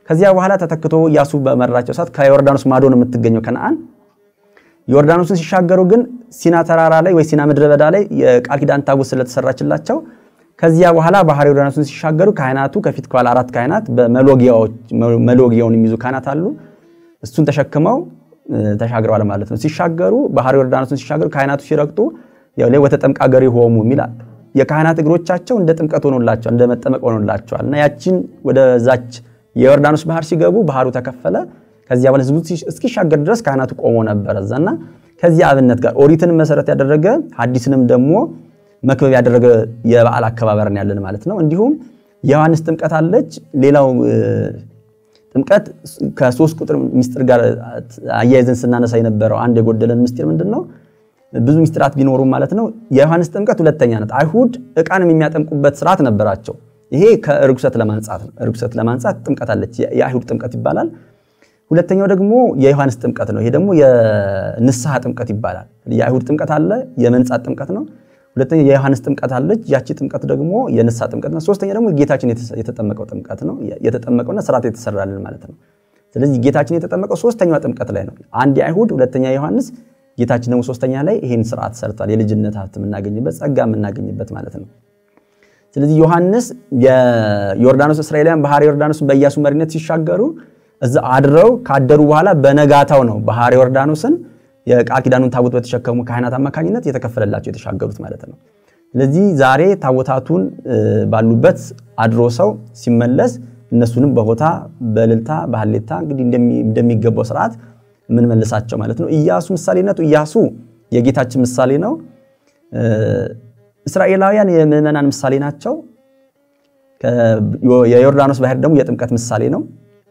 ከዚያ በኋላ ተተክቶ ኢያሱ በመራቸው ሰዓት ከዮርዳኖስ ማዶ ነው የምትገኘው ከነአን። ዮርዳኖስን ሲሻገሩ ግን ሲና ተራራ ላይ ወይ ሲና ምድረ በዳ ላይ የቃል ኪዳን ታቦት ስለተሰራችላቸው ከዚያ በኋላ ባህር ዮርዳኖስን ሲሻገሩ ካህናቱ ከፊት ከኋላ አራት ካህናት በመሎጊያውን የሚይዙ ካህናት አሉ። እሱን ተሸክመው ተሻግረዋል ማለት ነው። ሲሻገሩ ባህር ዮርዳኖስን ሲሻገሩ ካህናቱ ሲረግጡ ላይ ወተጠምቃ ገሪ ሆሙ የሚላል የካህናት እግሮቻቸው እንደ ጥምቀት ሆኖላቸዋል፣ እንደ መጠመቅ ሆኖላቸዋል እና ያችን ወደዛች የዮርዳኖስ ባህር ሲገቡ ባህሩ ተከፈለ። ከዚያ በኋላ ህዝቡ እስኪሻገር ድረስ ካህናቱ ቆሞ ነበረ እዛና ከዚህ አብነት ጋር ኦሪትን መሰረት ያደረገ ሐዲስንም ደግሞ መክበብ ያደረገ የበዓል አከባበርን ያለን ማለት ነው። እንዲሁም የዮሐንስ ጥምቀት አለች። ሌላው ጥምቀት ከሶስት ቁጥር ምስጢር ጋር አያይዘን ስናነሳ የነበረው አንድ የጎደለን ምስጢር ምንድን ነው? ብዙ ምስጢራት ቢኖሩም ማለት ነው። የዮሐንስ ጥምቀት ሁለተኛ ናት። አይሁድ ዕቃንም የሚያጠምቁበት ስርዓት ነበራቸው። ይሄ ከርኩሰት ለማንጻት ነው። ርኩሰት ለማንጻት ጥምቀት አለች። የአይሁድ ጥምቀት ይባላል። ሁለተኛው ደግሞ የዮሐንስ ጥምቀት ነው። ይሄ ደግሞ የንስሐ ጥምቀት ይባላል። የአይሁድ ጥምቀት አለ፣ የመንጻት ጥምቀት ነው። ሁለተኛ የዮሐንስ ጥምቀት አለች። ያቺ ጥምቀት ደግሞ የንስሐ ጥምቀት ነው። ሶስተኛ ደግሞ ጌታችን የተጠመቀው ጥምቀት ነው። የተጠመቀውና ስርዓት የተሰራልን ማለት ነው። ስለዚህ ጌታችን የተጠመቀው ሶስተኛዋ ጥምቀት ላይ ነው። አንድ የአይሁድ ሁለተኛ የዮሐንስ ጌታችን ደግሞ ሶስተኛ ላይ ይሄን ስርዓት ሰርቷል። የልጅነት ሀብት የምናገኝበት ጸጋ የምናገኝበት ማለት ነው። ስለዚህ ዮሐንስ የዮርዳኖስ እስራኤላውያን ባህር ዮርዳኖስን በኢያሱ መሪነት ሲሻገሩ እዛ አድረው ካደሩ በኋላ በነጋታው ነው ባህር ዮርዳኖስን የቃል ኪዳኑን ታቦት በተሸከሙ ካህናት አማካኝነት የተከፈለላቸው የተሻገሩት ማለት ነው። ስለዚህ ዛሬ ታቦታቱን ባሉበት አድሮ ሰው ሲመለስ እነሱንም በሆታ በእልልታ በሀሌታ እንግዲህ እንደሚገባው ስርዓት የምንመልሳቸው ማለት ነው። ኢያሱ ምሳሌነቱ ኢያሱ የጌታችን ምሳሌ ነው። እስራኤላውያን የምዕመናን ምሳሌ ናቸው። የዮርዳኖስ ባህር ደግሞ የጥምቀት ምሳሌ ነው።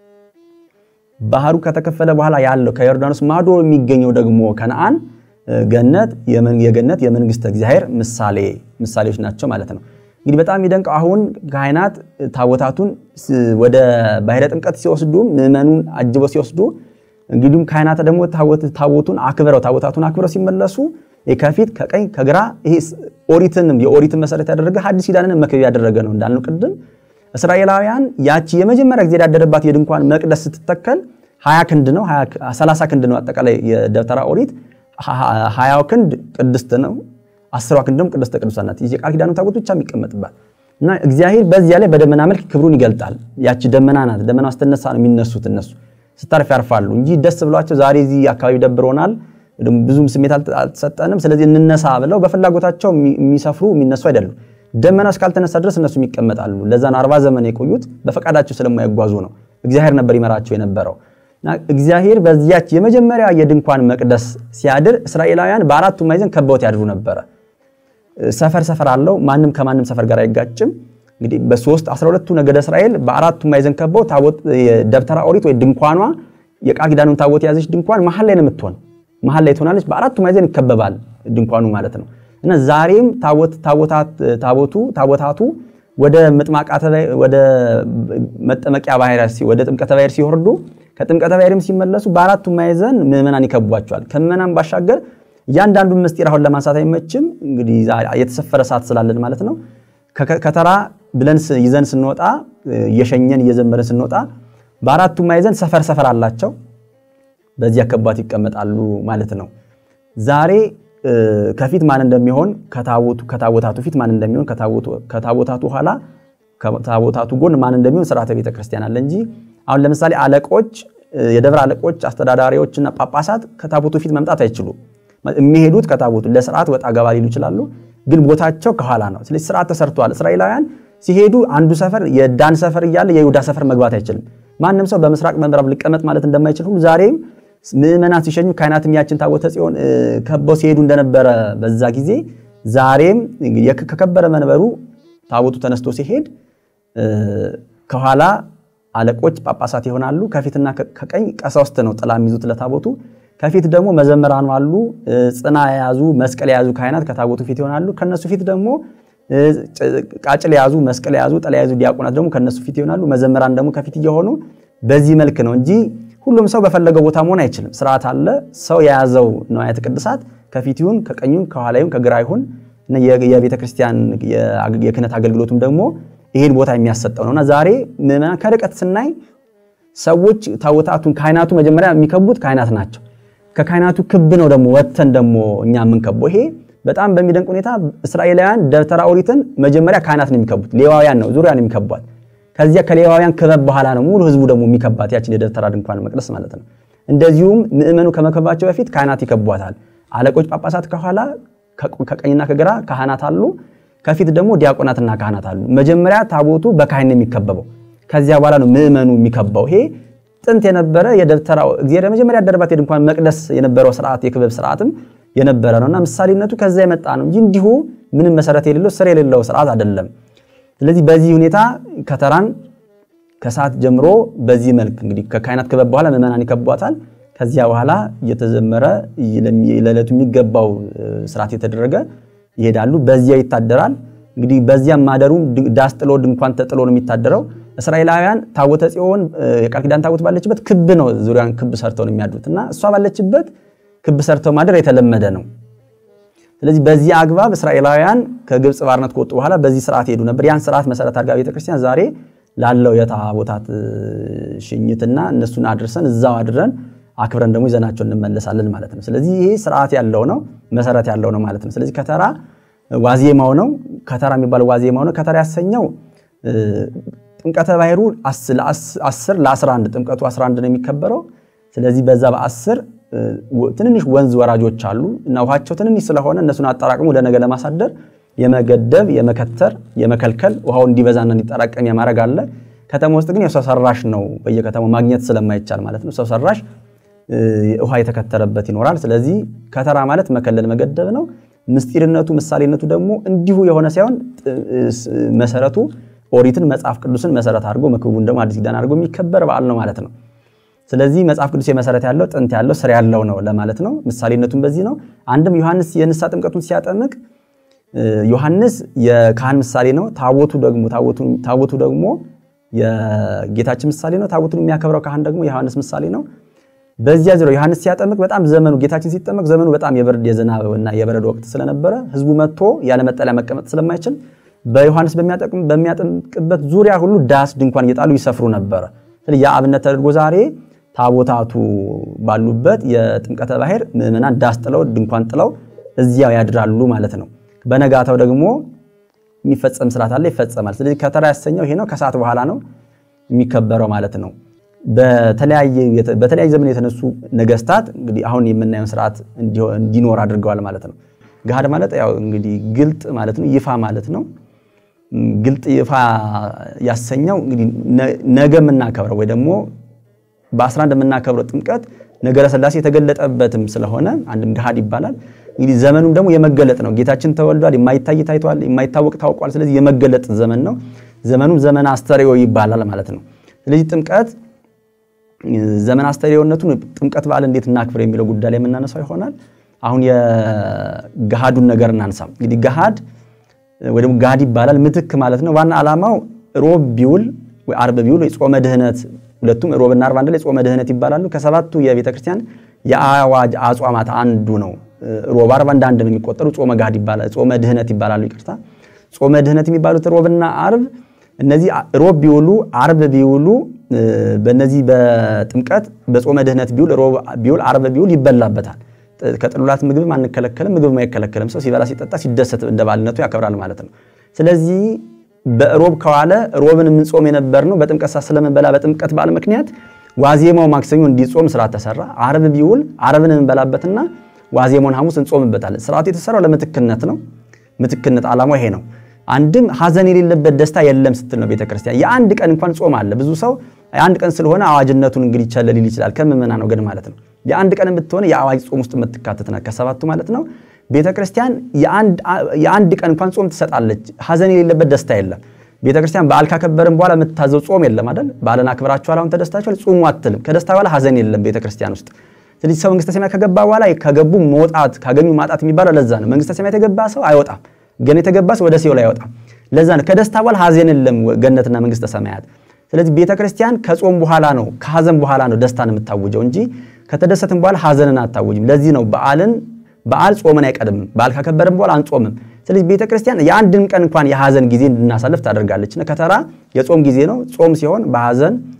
ባህሩ ከተከፈለ በኋላ ያለው ከዮርዳኖስ ማዶ የሚገኘው ደግሞ ከነአን ገነት የገነት የመንግስተ እግዚአብሔር ምሳሌ ምሳሌዎች ናቸው ማለት ነው። እንግዲህ በጣም የሚደንቀው አሁን ካህናት ታቦታቱን ወደ ባህረ ጥምቀት ሲወስዱ ምዕመኑን አጅበው ሲወስዱ እንግዲህም ካህናት ደግሞ ታቦቱን አክብረው ታቦታቱን አክብረው ሲመለሱ ከፊት ከቀኝ ከግራ ይሄ ኦሪትንም የኦሪትን መሰረት ያደረገ ሐዲስ ኪዳንን መክበብ ያደረገ ነው እንዳልነው ቅድም እስራኤላውያን ያቺ የመጀመሪያ ጊዜ ያደረባት የድንኳን መቅደስ ስትተከል 20 ክንድ ነው 30 ክንድ ነው አጠቃላይ የደብተራ ኦሪት 20 ክንድ ቅድስት ነው አስሯ ክንድ ደግሞ ቅድስተ ቅዱሳን ናት የቃል ኪዳኑ ታቦት ብቻ የሚቀመጥባት እና እግዚአብሔር በዚያ ላይ በደመና መልክ ክብሩን ይገልጣል ያቺ ደመና ናት ደመና ስትነሳ ነው የሚነሱት እነሱ ስታርፍ ያርፋሉ እንጂ ደስ ብሏቸው ዛሬ እዚህ አካባቢ ደብሮናል ብዙም ስሜት አልተሰጠንም ስለዚህ እንነሳ ብለው በፍላጎታቸው የሚሰፍሩ የሚነሱ አይደሉም ደመና እስካልተነሳ ድረስ እነሱ ይቀመጣሉ። ለዛ ነው አርባ ዘመን የቆዩት በፈቃዳቸው ስለማይጓዙ ነው። እግዚአብሔር ነበር ይመራቸው የነበረው። እግዚአብሔር በዚያች የመጀመሪያ የድንኳን መቅደስ ሲያድር እስራኤላውያን በአራቱ ማዕዘን ከበውት ያድሩ ነበረ። ሰፈር ሰፈር አለው። ማንም ከማንም ሰፈር ጋር አይጋጭም። እንግዲህ በሶስት አስራ ሁለቱ ነገደ እስራኤል በአራቱ ማዕዘን ከበው ታቦት ደብተራ ኦሪት ወይ ድንኳኗ የቃል ኪዳኑን ታቦት የያዘች ድንኳን መሀል ላይ ነው የምትሆን። መሀል ላይ ትሆናለች። በአራቱ ማዕዘን ይከበባል ድንኳኑ ማለት ነው። እና ዛሬም ታቦቱ ታቦታቱ ወደ መጥማቃተ ወደ መጠመቂያ ባህር ወደ ጥምቀተ ባህር ሲወርዱ ከጥምቀተ ባህርም ሲመለሱ በአራቱ ማዕዘን ምዕመናን ይከቧቸዋል። ከምዕመናን ባሻገር እያንዳንዱን ምስጢር አሁን ለማንሳት አይመችም። እንግዲህ የተሰፈረ ሰዓት ስላለን ማለት ነው። ከተራ ብለን ይዘን ስንወጣ እየሸኘን እየዘመረን ስንወጣ በአራቱ ማዕዘን ሰፈር ሰፈር አላቸው። በዚህ አከባት ይቀመጣሉ ማለት ነው። ዛሬ ከፊት ማን እንደሚሆን ከታቦታቱ ፊት ማን እንደሚሆን ከታቦታቱ ኋላ ከታቦታቱ ጎን ማን እንደሚሆን ስርዓተ ቤተ ክርስቲያን አለ እንጂ አሁን ለምሳሌ አለቆች፣ የደብረ አለቆች፣ አስተዳዳሪዎችና ጳጳሳት ከታቦቱ ፊት መምጣት አይችሉም። የሚሄዱት ከታቦቱ ለስርዓት ወጣ ገባ ሊሉ ይችላሉ፣ ግን ቦታቸው ከኋላ ነው። ስለዚህ ስርዓት ተሰርተዋል። እስራኤላውያን ሲሄዱ አንዱ ሰፈር የዳን ሰፈር እያለ የይሁዳ ሰፈር መግባት አይችልም። ማንም ሰው በምስራቅ በምዕራብ ሊቀመጥ ማለት እንደማይችል ሁሉ ዛሬም ምዕመናን ሲሸኙ ካህናትም ያችን ታቦተ ጽዮን ከበው ሲሄዱ እንደነበረ በዛ ጊዜ ዛሬም ከከበረ መንበሩ ታቦቱ ተነስቶ ሲሄድ ከኋላ አለቆች ጳጳሳት ይሆናሉ። ከፊትና ከቀኝ ቀሳውስት ነው ጥላ የሚይዙት ለታቦቱ። ከፊት ደግሞ መዘምራኑ አሉ። ጽና የያዙ መስቀል የያዙ ካህናት ከታቦቱ ፊት ይሆናሉ። ከነሱ ፊት ደግሞ ቃጭል የያዙ መስቀል የያዙ ጥላ የያዙ ዲያቆናት ደግሞ ከነሱ ፊት ይሆናሉ። መዘምራን ደግሞ ከፊት እየሆኑ በዚህ መልክ ነው እንጂ ሁሉም ሰው በፈለገው ቦታ መሆን አይችልም። ስርዓት አለ። ሰው የያዘው ንዋያተ ቅድሳት ከፊት ይሁን ከቀኝ ይሁን ከኋላ ይሁን ከግራ ይሁን የቤተ ክርስቲያን የክህነት አገልግሎቱም ደግሞ ይሄን ቦታ የሚያሰጠው ነውና ዛሬ ምዕመናን ከርቀት ስናይ ሰዎች ታቦታቱን ካህናቱ መጀመሪያ የሚከቡት ካህናት ናቸው። ከካህናቱ ክብ ነው ደግሞ ወጥተን ደግሞ እኛ የምንከበው። ይሄ በጣም በሚደንቅ ሁኔታ እስራኤላውያን ደብተራ ኦሪትን መጀመሪያ ካህናት ነው የሚከቡት፣ ሌዋውያን ነው ዙሪያ ነው የሚከቧት። ከዚያ ከሌዋውያን ክበብ በኋላ ነው ሙሉ ህዝቡ ደግሞ የሚከባት ያችን የደብተራ ድንኳን መቅደስ ማለት ነው። እንደዚሁም ምእመኑ ከመከባቸው በፊት ካህናት ይከቧታል። አለቆች ጳጳሳት ከኋላ ከቀኝና ከግራ ካህናት አሉ። ከፊት ደግሞ ዲያቆናትና ካህናት አሉ። መጀመሪያ ታቦቱ በካህን የሚከበበው ከዚያ በኋላ ነው ምእመኑ የሚከባው። ይሄ ጥንት የነበረ የደብተራው እግዚአብሔር መጀመሪያ ያደረባት የድንኳን መቅደስ የነበረው ስርዓት የክበብ ስርዓትም የነበረ ነውና ምሳሌነቱ ከዛ የመጣ ነው እንጂ እንዲሁ ምንም መሰረት የሌለው ስር የሌለው ስርዓት አይደለም። ስለዚህ በዚህ ሁኔታ ከተራን ከሰዓት ጀምሮ በዚህ መልክ እንግዲህ ከካህናት ክበብ በኋላ ምእመናን ይከቧታል። ከዚያ በኋላ እየተዘመረ ለዕለቱ የሚገባው ስርዓት የተደረገ ይሄዳሉ። በዚያ ይታደራል። እንግዲህ በዚያም ማደሩ ዳስ ጥሎ ድንኳን ተጥሎ ነው የሚታደረው። እስራኤላውያን ታቦተ ጽዮን የቃል ኪዳን ታቦት ባለችበት ክብ ነው ዙሪያን ክብ ሰርተው ነው የሚያድሩት እና እሷ ባለችበት ክብ ሰርተው ማደር የተለመደ ነው። ስለዚህ በዚህ አግባብ እስራኤላውያን ከግብፅ ባርነት ከወጡ በኋላ በዚህ ስርዓት ሄዱ ነበር። ያን ስርዓት መሰረት አድርጋ ቤተክርስቲያን ዛሬ ላለው የታቦታት ሽኝትና እነሱን አድርሰን እዛው አድረን አክብረን ደግሞ ይዘናቸው እንመለሳለን ማለት ነው። ስለዚህ ይሄ ስርዓት ያለው ነው፣ መሰረት ያለው ነው ማለት ነው። ስለዚህ ከተራ ዋዜማው ነው። ከተራ የሚባለው ዋዜማው ነው። ከተራ ያሰኘው ጥምቀተ ባሕሩ 10 ለ11 ጥምቀቱ 11 ነው የሚከበረው። ስለዚህ በዛ በ10 ትንንሽ ወንዝ ወራጆች አሉ እና ውሃቸው ትንንሽ ስለሆነ እነሱን አጠራቅሞ ወደ ነገ ለማሳደር የመገደብ የመከተር የመከልከል ውሃው እንዲበዛና እንዲጠራቀም የማድረግ አለ። ከተማ ውስጥ ግን የሰው ሰራሽ ነው፣ በየከተማው ማግኘት ስለማይቻል ማለት ነው። ሰው ሰራሽ ውሃ የተከተረበት ይኖራል። ስለዚህ ከተራ ማለት መከለል መገደብ ነው። ምስጢርነቱ ምሳሌነቱ ደግሞ እንዲሁ የሆነ ሳይሆን መሰረቱ ኦሪትን መጽሐፍ ቅዱስን መሰረት አድርጎ ምክቡን ደግሞ አዲስ ኪዳን አድርጎ የሚከበር በዓል ነው ማለት ነው። ስለዚህ መጽሐፍ ቅዱስ የመሰረት ያለው ጥንት ያለው ስር ያለው ነው ለማለት ነው። ምሳሌነቱን በዚህ ነው። አንድም ዮሐንስ የንስሐ ጥምቀቱን ሲያጠምቅ ዮሐንስ የካህን ምሳሌ ነው። ታቦቱ ደግሞ ታቦቱ ደግሞ የጌታችን ምሳሌ ነው። ታቦቱን የሚያከብረው ካህን ደግሞ የዮሐንስ ምሳሌ ነው። በዚያ ዙሪያ ዮሐንስ ሲያጠምቅ በጣም ዘመኑ ጌታችን ሲጠመቅ ዘመኑ በጣም የብርድ የዝናብ እና የበረዶ ወቅት ስለነበረ ህዝቡ መጥቶ ያለ መጠለያ መቀመጥ ስለማይችል በዮሐንስ በሚያጠምቅበት ዙሪያ ሁሉ ዳስ ድንኳን እየጣሉ ይሰፍሩ ነበረ። ስለዚህ የአብነት ተደርጎ ዛሬ ታቦታቱ ባሉበት የጥምቀተ ባሕር ምዕመናን ዳስ ጥለው ድንኳን ጥለው እዚያው ያድራሉ ማለት ነው። በነጋታው ደግሞ የሚፈጸም ስርዓት አለ፣ ይፈጸማል። ስለዚህ ከተራ ያሰኘው ይሄ ነው። ከሰዓት በኋላ ነው የሚከበረው ማለት ነው። በተለያየ ዘመን የተነሱ ነገስታት እንግዲህ አሁን የምናየውን ስርዓት እንዲኖር አድርገዋል ማለት ነው። ገሃድ ማለት ያው እንግዲህ ግልጥ ማለት ነው፣ ይፋ ማለት ነው። ግልጥ ይፋ ያሰኘው እንግዲህ ነገ የምናከብረው ወይ ደግሞ በ11 የምናከብረው ጥምቀት ነገረ ሥላሴ የተገለጠበትም ስለሆነ አንድም ገሃድ ይባላል። እንግዲህ ዘመኑም ደግሞ የመገለጥ ነው። ጌታችን ተወልዷል፣ የማይታይ ታይቷል፣ የማይታወቅ ታውቋል። ስለዚህ የመገለጥ ዘመን ነው። ዘመኑም ዘመን አስተርእዮ ይባላል ማለት ነው። ስለዚህ ጥምቀት ዘመን አስተርእዮነቱን ጥምቀት በዓል እንዴት እናክብር የሚለው ጉዳይ ላይ የምናነሳው ይሆናል። አሁን የገሃዱን ነገር እናንሳ። እንግዲህ ገሃድ ወይ ደግሞ ጋድ ይባላል ምትክ ማለት ነው። ዋና ዓላማው ሮብ ቢውል ወይ አርብ ቢውል ወይ ጾመ ድህነት ሁለቱም ሮብና አርብ አንድ ላይ ጾመ ድህነት ይባላሉ። ከሰባቱ የቤተ ክርስቲያን የአዋጅ አጽዋማት አንዱ ነው። ሮብ አርብ አንድ አንድ ነው የሚቆጠሩ ጾመ ጋድ ይባላል፣ ጾመ ድህነት ይባላሉ። ይቅርታ ጾመ ድህነት የሚባሉት ሮብና አርብ እነዚህ ሮብ ቢውሉ አርብ ቢውሉ በእነዚህ በጥምቀት በጾመ ድህነት ቢውል ሮብ ቢውል አርብ ቢውል ይበላበታል። ከጥሉላት ምግብም አንከለከልም፣ ምግብም አይከለከልም። ሰው ሲበላ ሲጠጣ ሲደሰት እንደ ባልነቱ ያከብራል ማለት ነው። ስለዚህ በሮብ ከዋለ ሮብን የምንጾም የነበር ነው በጥምቀት ሰዓት ስለምንበላ በጥምቀት በዓል ምክንያት ዋዜማው ማክሰኞ እንዲጾም ስርዓት ተሰራ። አርብ ቢውል አርብን እንበላበትና ዋዜማውን ሐሙስ እንጾምበታለን። ስርዓቱ የተሰራው ለምትክነት ነው። ምትክነት ዓላማው ይሄ ነው። አንድም ሐዘን የሌለበት ደስታ የለም ስትል ነው ቤተክርስቲያን። የአንድ ቀን እንኳን ጾም አለ። ብዙ ሰው የአንድ ቀን ስለሆነ አዋጅነቱን እንግዲህ ይቸለል ይችላል። ከምዕመናን ወገን ማለት ነው። የአንድ ቀን ብትሆነ የአዋጅ ጾም ውስጥ የምትካተት ናት፣ ከሰባቱ ማለት ነው። ቤተክርስቲያን የአንድ ቀን እንኳን ጾም ትሰጣለች። ሐዘን የሌለበት ደስታ የለም። ቤተክርስቲያን በዓል ካከበርን በኋላ የምታዘው ጾም የለም አይደል? በዓልን አክብራችኋል፣ አሁን ተደስታችኋል፣ ጹሙ አትልም። ከደስታ በኋላ ሐዘን የለም ቤተክርስቲያን ውስጥ። ስለዚህ ሰው መንግስተ ሰማያት ከገባ በኋላ ከገቡ መውጣት ካገኙ ማጣት የሚባለው ለዛ ነው። መንግስተ ሰማያት የገባ ሰው አይወጣም፣ ገነት የገባ ሰው ወደ ሲኦል አይወጣም። ለዛ ነው ከደስታ በኋላ ሐዘን የለም ገነትና መንግስተ ሰማያት። ስለዚህ ቤተክርስቲያን ከጾም በኋላ ነው ከሐዘን በኋላ ነው ደስታን የምታውጀው እንጂ ከተደሰትን በኋላ ሐዘንን አታውጅም። ለዚህ ነው በዓልን በዓል ጾምን አይቀድምም። በዓል ካከበርን በኋላ አንጾምም። ስለዚህ ቤተ ክርስቲያን የአንድን ቀን እንኳን የሐዘን ጊዜ እንድናሳልፍ ታደርጋለች። ከተራ የጾም ጊዜ ነው። ጾም ሲሆን በሐዘን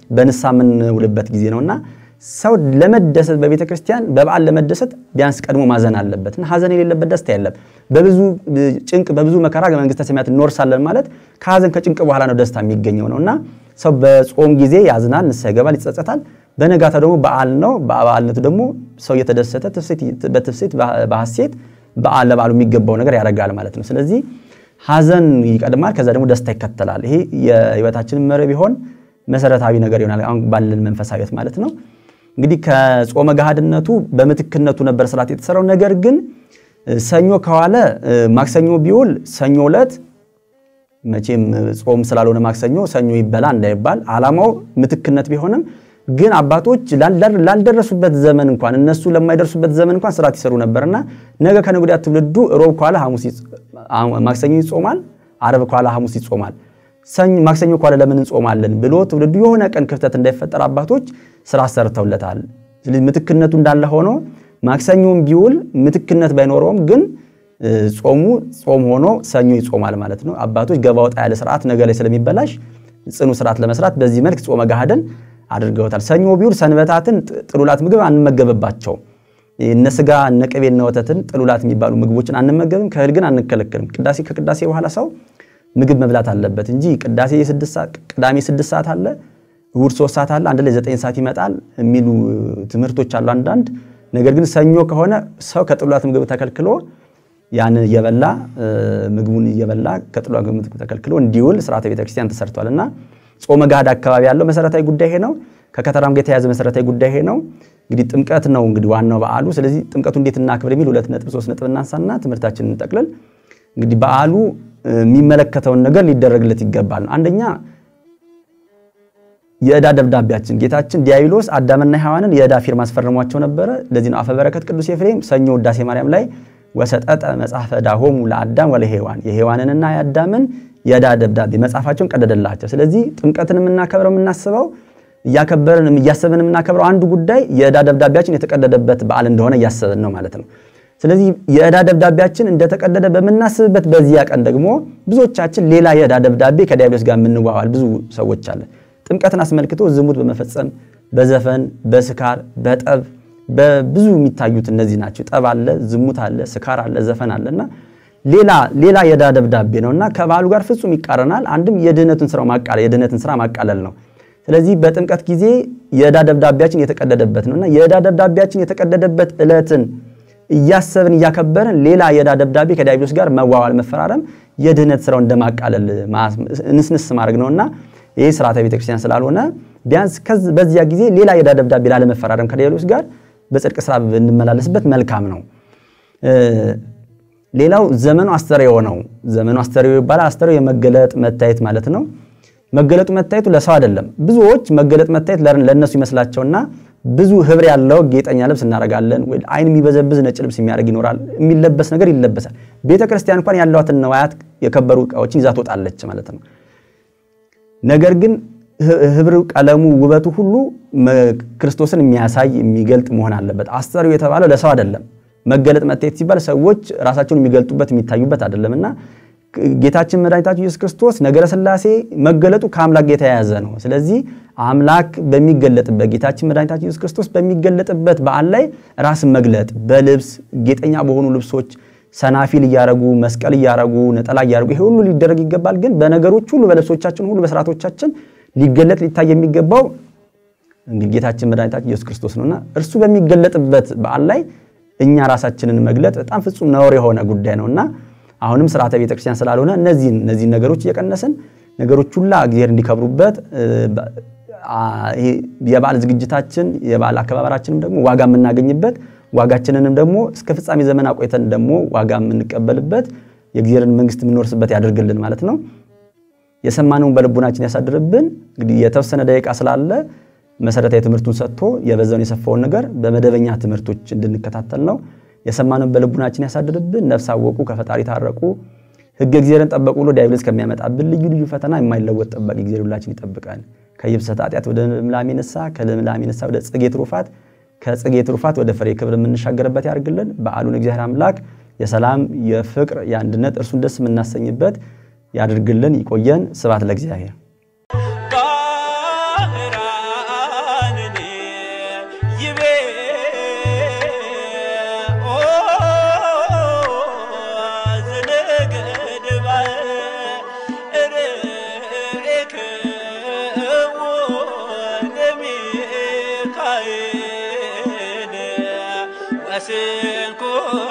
በንስሐ የምንውልበት ጊዜ ነውና ሰው ለመደሰት በቤተ ክርስቲያን በበዓል ለመደሰት ቢያንስ ቀድሞ ማዘን አለበት እና ሀዘን የሌለበት ደስታ የለም። በብዙ ጭንቅ በብዙ መከራ መንግስተ ሰማያት እንወርሳለን ማለት ከሀዘን ከጭንቅ በኋላ ነው ደስታ የሚገኘው ነው እና ሰው በጾም ጊዜ ያዝናል፣ ንስሐ ይገባል፣ ይጸጸታል። በነጋታ ደግሞ በዓል ነው። በበዓልነቱ ደግሞ ሰው እየተደሰተ በትፍሴት በሐሴት በዓል ለበዓሉ የሚገባው ነገር ያደርጋል ማለት ነው። ስለዚህ ሀዘን ይቀድማል፣ ከዛ ደግሞ ደስታ ይከተላል። ይሄ የህይወታችንን መሪ ቢሆን መሰረታዊ ነገር ይሆናል። አሁን ባለን መንፈሳዊት ማለት ነው። እንግዲህ ከጾመ ገሃድነቱ በምትክነቱ ነበር ስርዓት የተሰራው። ነገር ግን ሰኞ ከዋለ ማክሰኞ ቢውል ሰኞ ዕለት መቼም ጾም ስላልሆነ ማክሰኞ ሰኞ ይበላ እንዳይባል ዓላማው ምትክነት ቢሆንም ግን አባቶች ላልደረሱበት ዘመን እንኳን እነሱ ለማይደርሱበት ዘመን እንኳን ስርዓት ይሰሩ ነበርና ነገ ከነገ ወዲያ ትውልዱ ሮብ ከኋላ ማክሰኞ ይጾማል፣ አረብ ከኋላ ሐሙስ ይጾማል፣ ማክሰኞ ከኋላ ለምን እንጾማለን ብሎ ትውልዱ የሆነ ቀን ክፍተት እንዳይፈጠር አባቶች ስርዓት ሰርተውለታል። ስለዚህ ምትክነቱ እንዳለ ሆኖ ማክሰኞም ቢውል ምትክነት ባይኖረውም ግን ጾሙ ጾም ሆኖ ሰኞ ይጾማል ማለት ነው። አባቶች ገባ ወጣ ያለ ስርዓት ነገ ላይ ስለሚበላሽ ጽኑ ስርዓት ለመስራት በዚህ መልክ ጾመ ገሃድን አድርገውታል። ሰኞ ቢውል ሰንበታትን ጥሉላት ምግብ አንመገብባቸውም። እነ ስጋ እነ ቅቤ እነ ወተትን ጥሉላት የሚባሉ ምግቦችን አንመገብም። ከእህል ግን አንከለክልም። ቅዳሴ ከቅዳሴ በኋላ ሰው ምግብ መብላት አለበት እንጂ ቅዳሴ ቅዳሜ ስድስት ሰዓት አለ፣ እሑድ ሶስት ሰዓት አለ፣ አንድ ላይ ዘጠኝ ሰዓት ይመጣል የሚሉ ትምህርቶች አሉ አንዳንድ። ነገር ግን ሰኞ ከሆነ ሰው ከጥሉላት ምግብ ተከልክሎ ያንን እየበላ ምግቡን እየበላ ከጥሉላት ምግብ ተከልክሎ እንዲውል ስርዓተ ቤተክርስቲያን ተሰርቷል እና ጾመ ገሃድ አካባቢ ያለው መሰረታዊ ጉዳይ ይሄ ነው። ከከተራም ጋር የተያዘ መሰረታዊ ጉዳይ ይሄ ነው። እንግዲህ ጥምቀት ነው እንግዲህ ዋናው በዓሉ። ስለዚህ ጥምቀቱ እንዴት እናክብር የሚል ሁለት ነጥብ ሶስት ነጥብ እናንሳና ትምህርታችንን እንጠቅልል። እንግዲህ በዓሉ የሚመለከተውን ነገር ሊደረግለት ይገባል። አንደኛ የዕዳ ደብዳቤያችን ጌታችን ዲያብሎስ አዳምና ሔዋንን የዕዳ ፊርማ አስፈርሟቸው ነበረ። ለዚህ ነው አፈ በረከት ቅዱስ ኤፍሬም ሰኞ ውዳሴ ማርያም ላይ ወሰጠጠ መጽሐፈ ዕዳሆሙ ለአዳም ወለሔዋን የሔዋንንና የአዳምን የዕዳ ደብዳቤ መጽሐፋቸውን ቀደደላቸው። ስለዚህ ጥምቀትን የምናከብረው የምናስበው እያከበርን እያሰብን የምናከብረው አንዱ ጉዳይ የዕዳ ደብዳቤያችን የተቀደደበት በዓል እንደሆነ እያሰብን ነው ማለት ነው። ስለዚህ የዕዳ ደብዳቤያችን እንደተቀደደ በምናስብበት በዚያ ቀን ደግሞ ብዙዎቻችን ሌላ የዕዳ ደብዳቤ ከዲያብሎስ ጋር የምንዋዋል ብዙ ሰዎች አለ። ጥምቀትን አስመልክቶ ዝሙት በመፈጸም በዘፈን፣ በስካር፣ በጠብ በብዙ የሚታዩት እነዚህ ናቸው። ጠብ አለ፣ ዝሙት አለ፣ ስካር አለ፣ ዘፈን አለና ሌላ ሌላ የዕዳ ደብዳቤ ነውና ከበዓሉ ጋር ፍጹም ይቃረናል። አንድም የድህነትን ስራ ማቃለል የድህነትን ስራ ማቃለል ነው። ስለዚህ በጥምቀት ጊዜ የዕዳ ደብዳቤያችን የተቀደደበት ነውና የዕዳ ደብዳቤያችን የተቀደደበት ዕለትን እያሰብን እያከበርን ሌላ የዕዳ ደብዳቤ ከዲያብሎስ ጋር መዋዋል መፈራረም የድህነት ስራው እንደማቃለል እንስንስ ማድረግ ነውና ይህ ስርዓተ ቤተክርስቲያን ስላልሆነ ቢያንስ በዚያ ጊዜ ሌላ የዕዳ ደብዳቤ ላለመፈራረም ከዲያብሎስ ጋር በጽድቅ ስራ ብንመላለስበት መልካም ነው። ሌላው ዘመኑ አስተርእዮ ነው። ዘመኑ አስተርእዮ ይባላል። አስተርእዮ የመገለጥ መታየት ማለት ነው። መገለጡ መታየቱ ለሰው አይደለም። ብዙዎች መገለጥ መታየት ለእነሱ ይመስላቸውና ብዙ ህብር ያለው ጌጠኛ ልብስ እናደርጋለን። አይን የሚበዘብዝ ነጭ ልብስ የሚያደርግ ይኖራል። የሚለበስ ነገር ይለበሳል። ቤተ ክርስቲያን እንኳን ያለዋትን ነዋያት የከበሩ እቃዎችን ይዛ ትወጣለች ማለት ነው። ነገር ግን ህብር፣ ቀለሙ፣ ውበቱ ሁሉ ክርስቶስን የሚያሳይ የሚገልጥ መሆን አለበት። አስተርእዮ የተባለው ለሰው አይደለም። መገለጥ መታየት ሲባል ሰዎች ራሳቸውን የሚገልጡበት የሚታዩበት አይደለምና ጌታችን መድኃኒታችን ኢየሱስ ክርስቶስ ነገረ ሥላሴ መገለጡ ከአምላክ ጋር የተያያዘ ነው። ስለዚህ አምላክ በሚገለጥበት ጌታችን መድኃኒታችን ኢየሱስ ክርስቶስ በሚገለጥበት በዓል ላይ ራስን መግለጥ በልብስ ጌጠኛ በሆኑ ልብሶች ሰናፊል እያረጉ መስቀል እያረጉ ነጠላ እያረጉ ይሄ ሁሉ ሊደረግ ይገባል። ግን በነገሮች ሁሉ በልብሶቻችን ሁሉ በስርዓቶቻችን ሊገለጥ ሊታይ የሚገባው እንግዲህ ጌታችን መድኃኒታችን ኢየሱስ ክርስቶስ ነውና እርሱ በሚገለጥበት በዓል ላይ እኛ ራሳችንን መግለጥ በጣም ፍጹም ነውር የሆነ ጉዳይ ነውና አሁንም ስርዓተ ቤተክርስቲያን ስላልሆነ እነዚህን እነዚህን ነገሮች እየቀነስን ነገሮች ሁላ እግዚአብሔር እንዲከብሩበት የበዓል ዝግጅታችን የበዓል አከባበራችንም ደግሞ ዋጋ የምናገኝበት ዋጋችንንም ደግሞ እስከ ፍጻሜ ዘመን አቆይተን ደግሞ ዋጋ የምንቀበልበት የእግዚአብሔርን መንግስት የምንወርስበት ያደርግልን ማለት ነው። የሰማነውን በልቡናችን ያሳድርብን። እንግዲህ የተወሰነ ደቂቃ ስላለ መሰረታዊ ትምህርቱን ሰጥቶ የበዛውን የሰፋውን ነገር በመደበኛ ትምህርቶች እንድንከታተል ነው። የሰማነውን በልቡናችን ያሳድርብን። ነፍስ አወቁ፣ ከፈጣሪ ታረቁ፣ ሕገ እግዚአብሔርን ጠበቁ ብሎ ዲያብሎስ ከሚያመጣብን ልዩ ልዩ ፈተና የማይለወጥ ጠባቂ እግዚአብሔር ሁላችን ይጠብቀን። ከይብሰት ኃጢአት ወደ ልምላሜ ንስሐ፣ ከልምላሜ ንስሐ ወደ ጽጌ ትሩፋት፣ ከጽጌ ትሩፋት ወደ ፍሬ ክብር የምንሻገርበት ያድርግልን። በዓሉን እግዚአብሔር አምላክ የሰላም የፍቅር የአንድነት እርሱን ደስ የምናሰኝበት ያድርግልን። ይቆየን። ስብሐት ለእግዚአብሔር። ማስንኮ